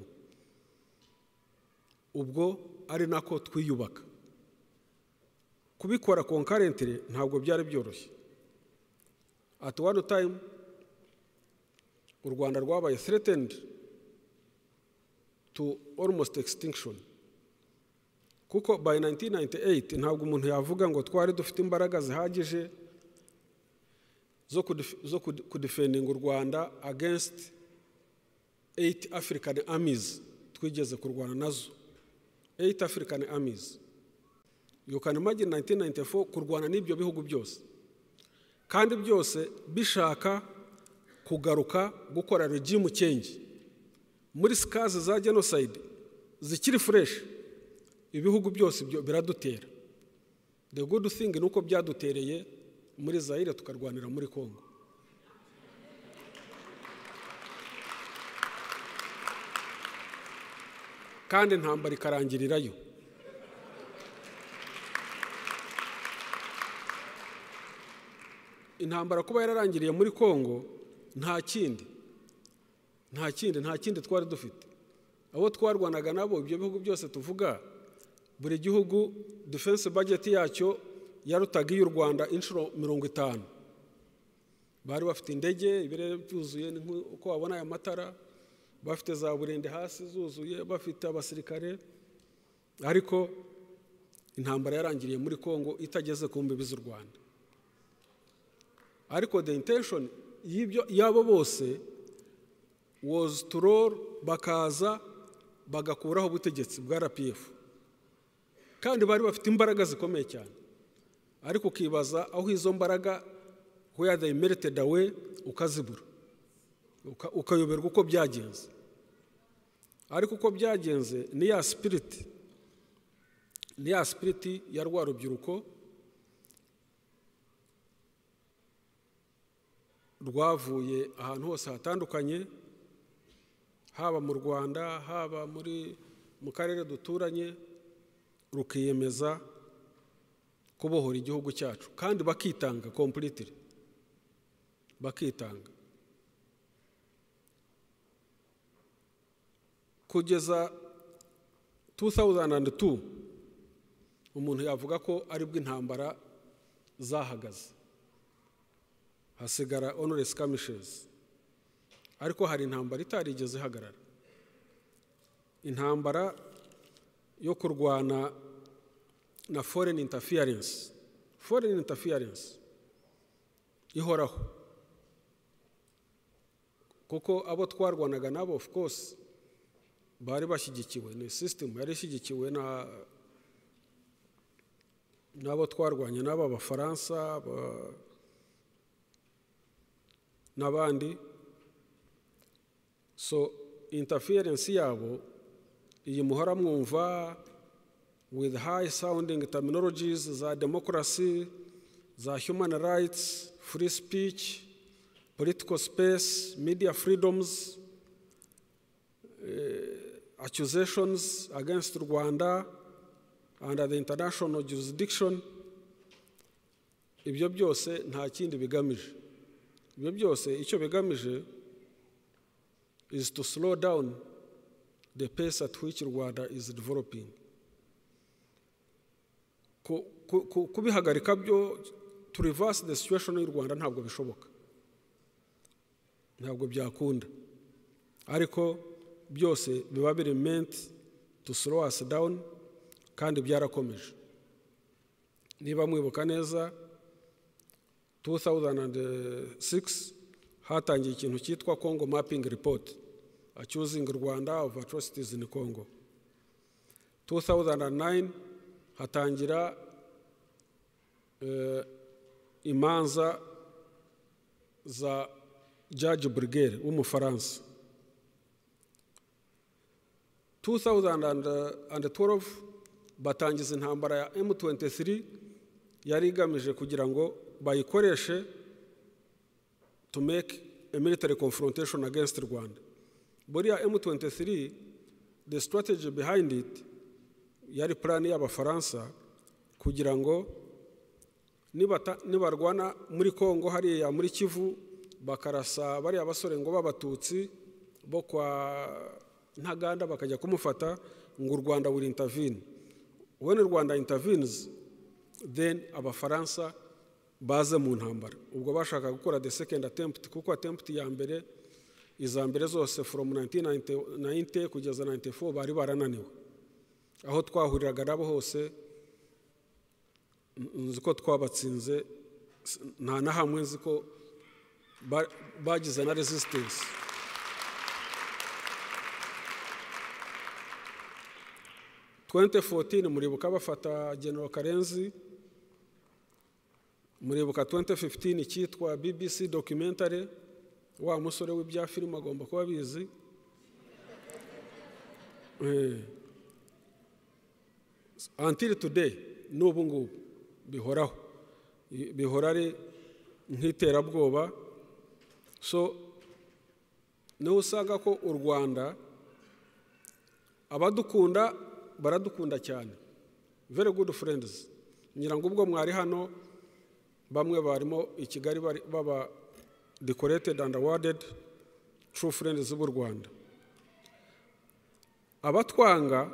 ubwo ari nako twiyubaka kubikora konkarentire ntabwo byari byoroshye ati wani tayimu u rwanda rwabaye threatened to almost extinction kuko by 1998 ntabwo umuntu yavuga ngo twari dufite imbaraga zihagije zo kudefendinga u rwanda against 8 african armies twigeze kurwana nazo 8 african armies you can imagine 1994 kurwana n'ibyo bihugu byose kandi byose bishaka kugaruka gukora regimu change muri sikazi za genocide zikiri fureshi ibihugu byose biradutera the good thing ni uko byadutereye muri zayire tukarwanira muri congo kandi intambara ikarangirirayo intambara kuba yararangiriye muri congo nta kindi nta kindi nta kindi twari dufite abo twarwanaga nabo ibyo bihugu byose tuvuga buri gihugu defense budget yacyo yarutaga iy'u rwanda inshuro mirongo itanu bari bafite indege ibirere byuzuye uko wabona aya matara bafite za burende hasi zuzuye bafite abasirikare ariko intambara yarangiriye muri congo itageze ku mbibi z'u rwanda ariko the intention y'abo bose was to roll bakaza bagakuraho ubutegetsi bwa rpf kandi bari bafite imbaraga zikomeye cyane ariko ukibaza aho izo mbaraga where they merited away ukazibura ukayoberwa uko byagenze ariko uko byagenze ni ya sipiriti ni ya sipiriti ya rwa rubyiruko rwavuye ahantu hose hatandukanye haba mu rwanda haba muri mu karere duturanye rukiyemeza kubohora igihugu cyacu kandi bakitanga kompuritire bakitanga kugeza 2002 umuntu yavuga ko aribwo intambara zahagaze hasigara onoresi kamishezi ariko hari intambara itarigeze ihagarara intambara yo kurwana na foreign interference foreign interference ihoraho kuko abo twarwanaga nabo of course bari bashyigikiwe ni sisitemu yari ishyigikiwe na n'abo twarwanye n'abo abafaransa n'abandi so interference yabo iyi muhora mwumva with high sounding terminologies za democracy za human rights free speech political space media freedoms uh, accusations against rwanda under the international jurisdiction ibyo byose nta kindi bigamije ibyo byose icyo bigamije is to slow down the pace at which Rwanda is developing. Kubihagarika byo to reverse the situation y'u Rwanda ntabwo bishoboka ntabwo byakunda ariko byose biba biri meant to slow us down kandi byarakomeje niba mwibuka neza 2006 hatangiye ikintu cyitwa congo mapping report accusing rwanda of atrocities in congo 2009 hatangira uh, imanza za judge brigere w'umufaransa 2012 batangiza intambara ya m23 yari igamije kugira ngo bayikoreshe to make a military confrontation against Rwanda. Buriya M23, the strategy behind it yari purani y'abafaransa kugira ngo nibata- nibarwana muri kongo hariya muri kivu bakarasa bariya basore ngo b'abatutsi bo kwa ntaganda bakajya kumufata ngo u rwanda will intervene when rwanda intervenes then abafaransa baze mu ntambara ubwo bashaka gukora the second attempt kuko attempt ya mbere iza mbere zose from 1990 kugeza 94 bari barananiwe aho twahuriraga nabo hose n- nzi ko twabatsinze s- nta na hamwe nzi ko ba- bagize na resistance twente fotini muribuka bafata genero karenzi muribuka 2015 cyitwa bbc documentary wa musore w'ibya filime agomba kuba abizi Eh. until today n'ubu ngubu bihoraho I- bihora ari nk'iterabwoba so niho usanga ko u rwanda abadukunda baradukunda cyane very good friends ngira ngo ubwo mwari hano bamwe barimo i kigali bari- baba decorated and awarded true friends b'u rwanda abatwanga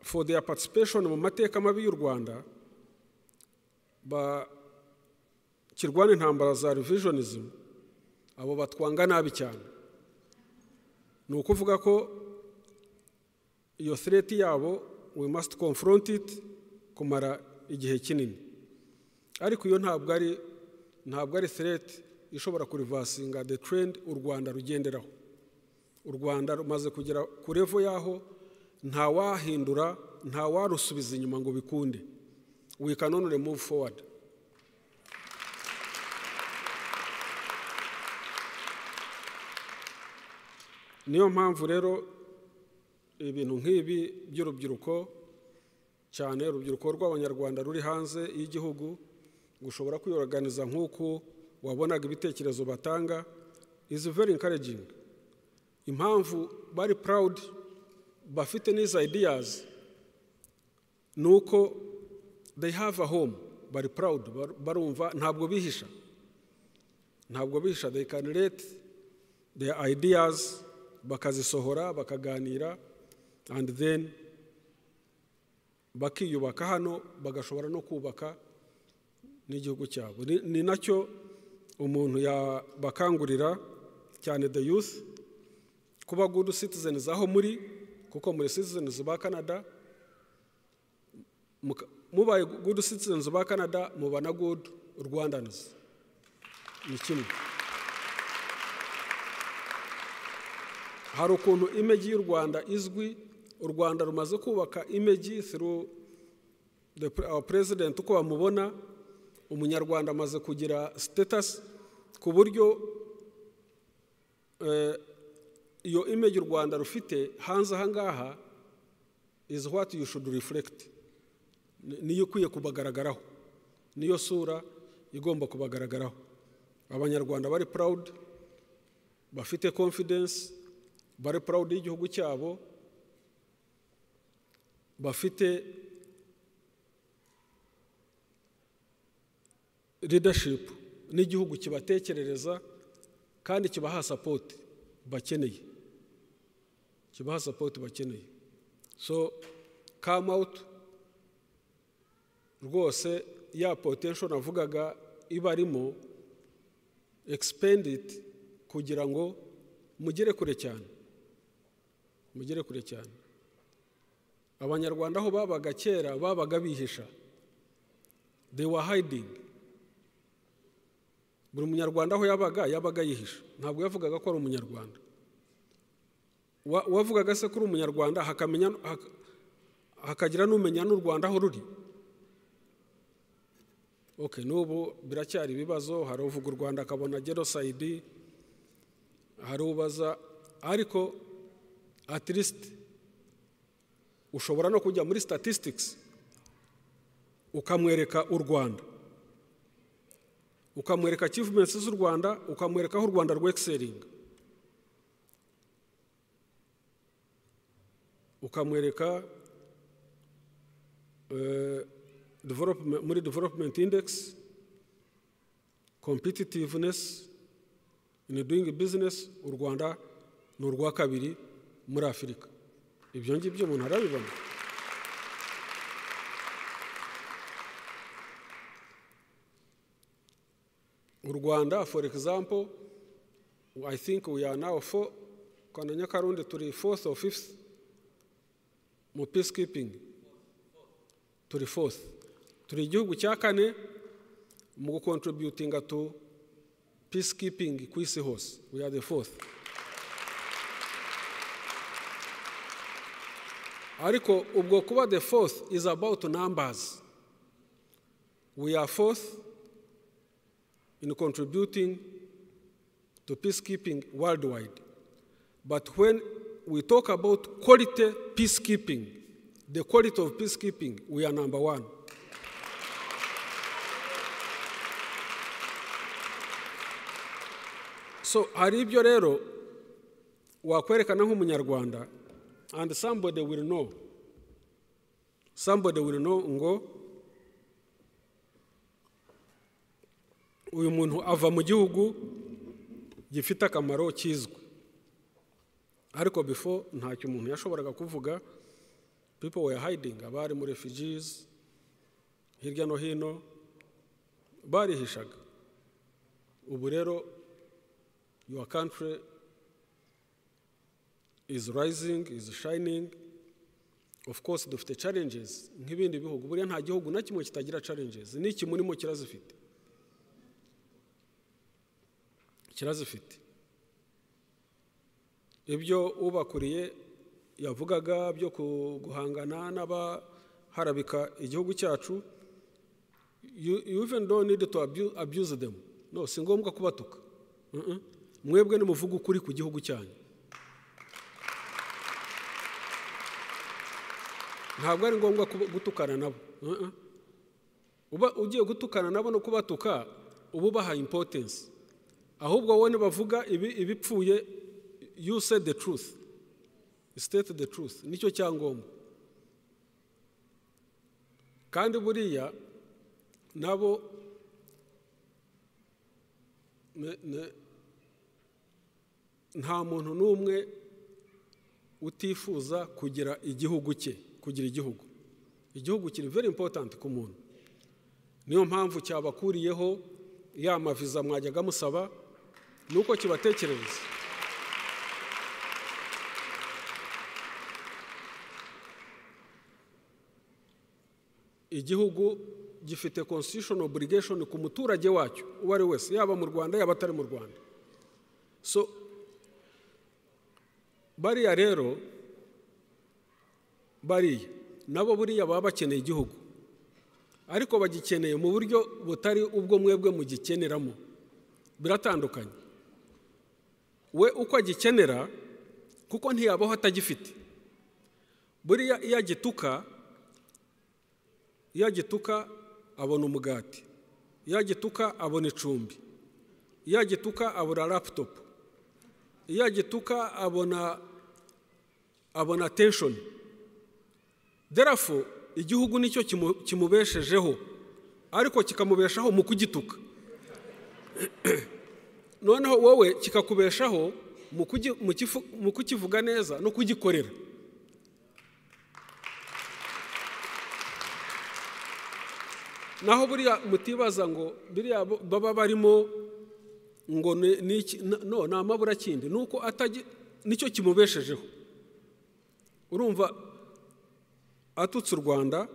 for their participation mu mateka mabi y'u rwanda bakirwana intambara za revisionism abo batwanga nabi cyane ni ukuvuga ko iyo threat yabo we must confront it kumara igihe kinini ariko iyo ntabwo ari ntabwo ari threat ishobora kurivasinga the trend u rwanda rugenderaho u rwanda rumaze kugera ku revo yaho nta wahindura nta warusubiza inyuma ngo bikunde we can only move forward niyo mpamvu rero ibintu nk'ibi by'urubyiruko cyane urubyiruko rw'abanyarwanda ruri hanze y'igihugu gushobora kwiyoganiza nk'uku wabonaga ibitekerezo batanga is very encouraging impamvu bari proud bafite n'izi ideas ni uko they have a home bari proud bar- barumva ntabwo bihisha ntabwo bihisha they can let their ideas bakazisohora bakaganira and then bakiyubaka hano bagashobora no kubaka n'igihugu cyabo Ni- ni nacyo umuntu yabakangurira cyane the youth kuba good citizens aho muri kuko muri citizens ba canada muka- mubaye good citizens ba canada muba na good rwandans ni kimwe hari ukuntu imeji y'u rwanda izwi u rwanda rumaze kubaka imeji through the, pre- our president uko bamubona umunyarwanda amaze kugira status ku buryo eh, iyo image u rwanda rufite hanze aha ngaha is what you should reflect Ni- niyo ikwiye kubagaragaraho niyo sura igomba kubagaragaraho abanyarwanda bari proud bafite confidence bari proud y'igihugu cyabo bafite leadership n'igihugu kibatekerereza kandi kibaha support bakeneye kibaha support bakeneye so come out rwose ya potential navugaga iba arimo expand it kugira ngo mugere kure cyane mugere kure cyane abanyarwanda aho babaga kera babaga bihisha they were hiding buri munyarwanda aho yabaga yabaga yihisha ntabwo yavugaga ko ari umunyarwanda Wa- wavugaga se ko uri umunyarwanda hakamenya hak- hakagira n'umenya n'u rwanda aho ruri okay n'ubu biracyari ibibazo hari uvuga u rwanda akabona genocide harubaza ariko at least ushobora no kujya muri statistics ukamwereka u rwanda ukamwereka achievements z'u rwanda ukamwereka aho u rwanda rwexeringa ukamwereka eh, development- muri development index competitiveness in doing business u rwanda ni urwa kabiri muri afurika ibyo ngibyo umuntu arabibona u rwanda for example i think we are now four kana nyakarundi turi fourth or fifth mu peacekeeping turi fourth turi igihugu cya kane mu gukontributinga tu peacekeeping ku isi hose we are the fourth ariko ubwo kuba the fourth is about numbers we are fourth in contributing to peacekeeping worldwide. But when we talk about quality peacekeeping, the quality of peacekeeping, we are number one. So hari ibyo rero wakwerekana nk'umunyarwanda and somebody will know somebody will know ngo uyu muntu ava mu gihugu gifite akamaro kizwi ariko before ntacyo umuntu yashoboraga kuvuga people were hiding abari mu refugees hirya no hino barihishaga ubu rero your country is rising is shining of course dufite challenges nk'ibindi bihugu buriya nta gihugu na kimwe kitagira challenges n'iki murimo kirazifite kirazifite ibyo ubakuriye yavugaga byo ku- guhangana n'abaharabika igihugu cyacu you you even don't need to abu- abuse them no si ngombwa kubatuka Mm-mm. mwebwe nimuvuga ukuri ku gihugu cyanyu ntabwo ari ngombwa kuba- gutukana nabo Mm-mm. uba ugiye gutukana nabo no kubatuka uba ubaha importance ahubwo wowe nibavuga ibi- ibipfuye you said the truth state the truth nicyo cyangombwa kandi buriya nabo ne- ne- nta muntu n'umwe utifuza kugira igihugu cye kugira igihugu igihugu kiri very important ku muntu niyo mpamvu cyabakuriyeho ya maviza mwajyaga musaba nuko kibatekerereza igihugu gifite constitutional obligation ku muturage wacyo uwo ari we wese yaba mu rwanda yaba atari mu rwanda so bariya rero bariya nabo buriya baba bakeneye igihugu ariko bagikeneye mu buryo butari ubwo mwebwe mugikeneramo biratandukanye we uko agikenera kuko ntiyabaho atagifite buriya iyo agituka iyo agituka abona umugati iyo agituka abona icumbi iyo agituka abona laputopu iyo agituka abona abona tenshoni therefore igihugu nicyo kimu- kimubeshejeho ariko kikamubeshaho mu kugituka noneho wowe kikakubeshaho mu kugi- mu kifu- mu kukivuga neza no kugikorera naho buriya mutibaza ngo biriya bo- baba barimo ngo ni ni iki- na- no ni amabura kindi ni uko atagi nicyo kimubeshejeho urumva atutse u rwanda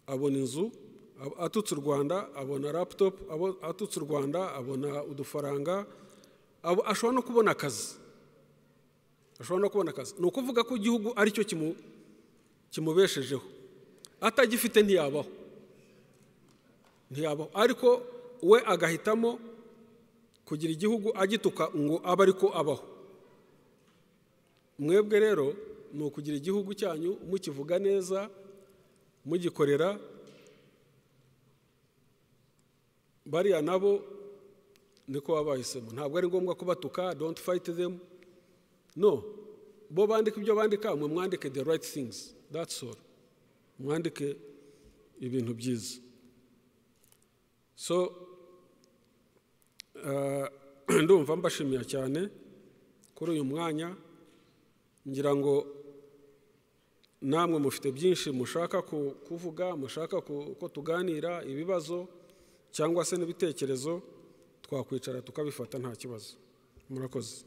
abona inzu ab- atutse u rwanda abona laputopu atutse u rwanda abona udufaranga abo- ashobora no kubona akazi ashobora no kubona akazi ni ukuvuga ko igihugu aricyo kimu- kimubeshejeho atagifite ntiyabaho ntiyabaho ariko we agahitamo kugira igihugu agituka ngo abe ariko abaho mwebwe rero ni ukugira igihugu cyanyu mukivuga neza mugikorera bariya nabo niko baba bahisemo ntabwo ari ngombwa kubatuka don't fight them no bo bandika ibyo bandika mwe mwandike the right things that's all mwandike ibintu byiza so ah, ndumva mbashimiye cyane kuri uyu mwanya ngira ngo namwe mufite byinshi mushaka ku- kuvuga mushaka ku- ko tuganira ibibazo cyangwa se n'ibitekerezo twakwicara tukabifata nta kibazo murakoze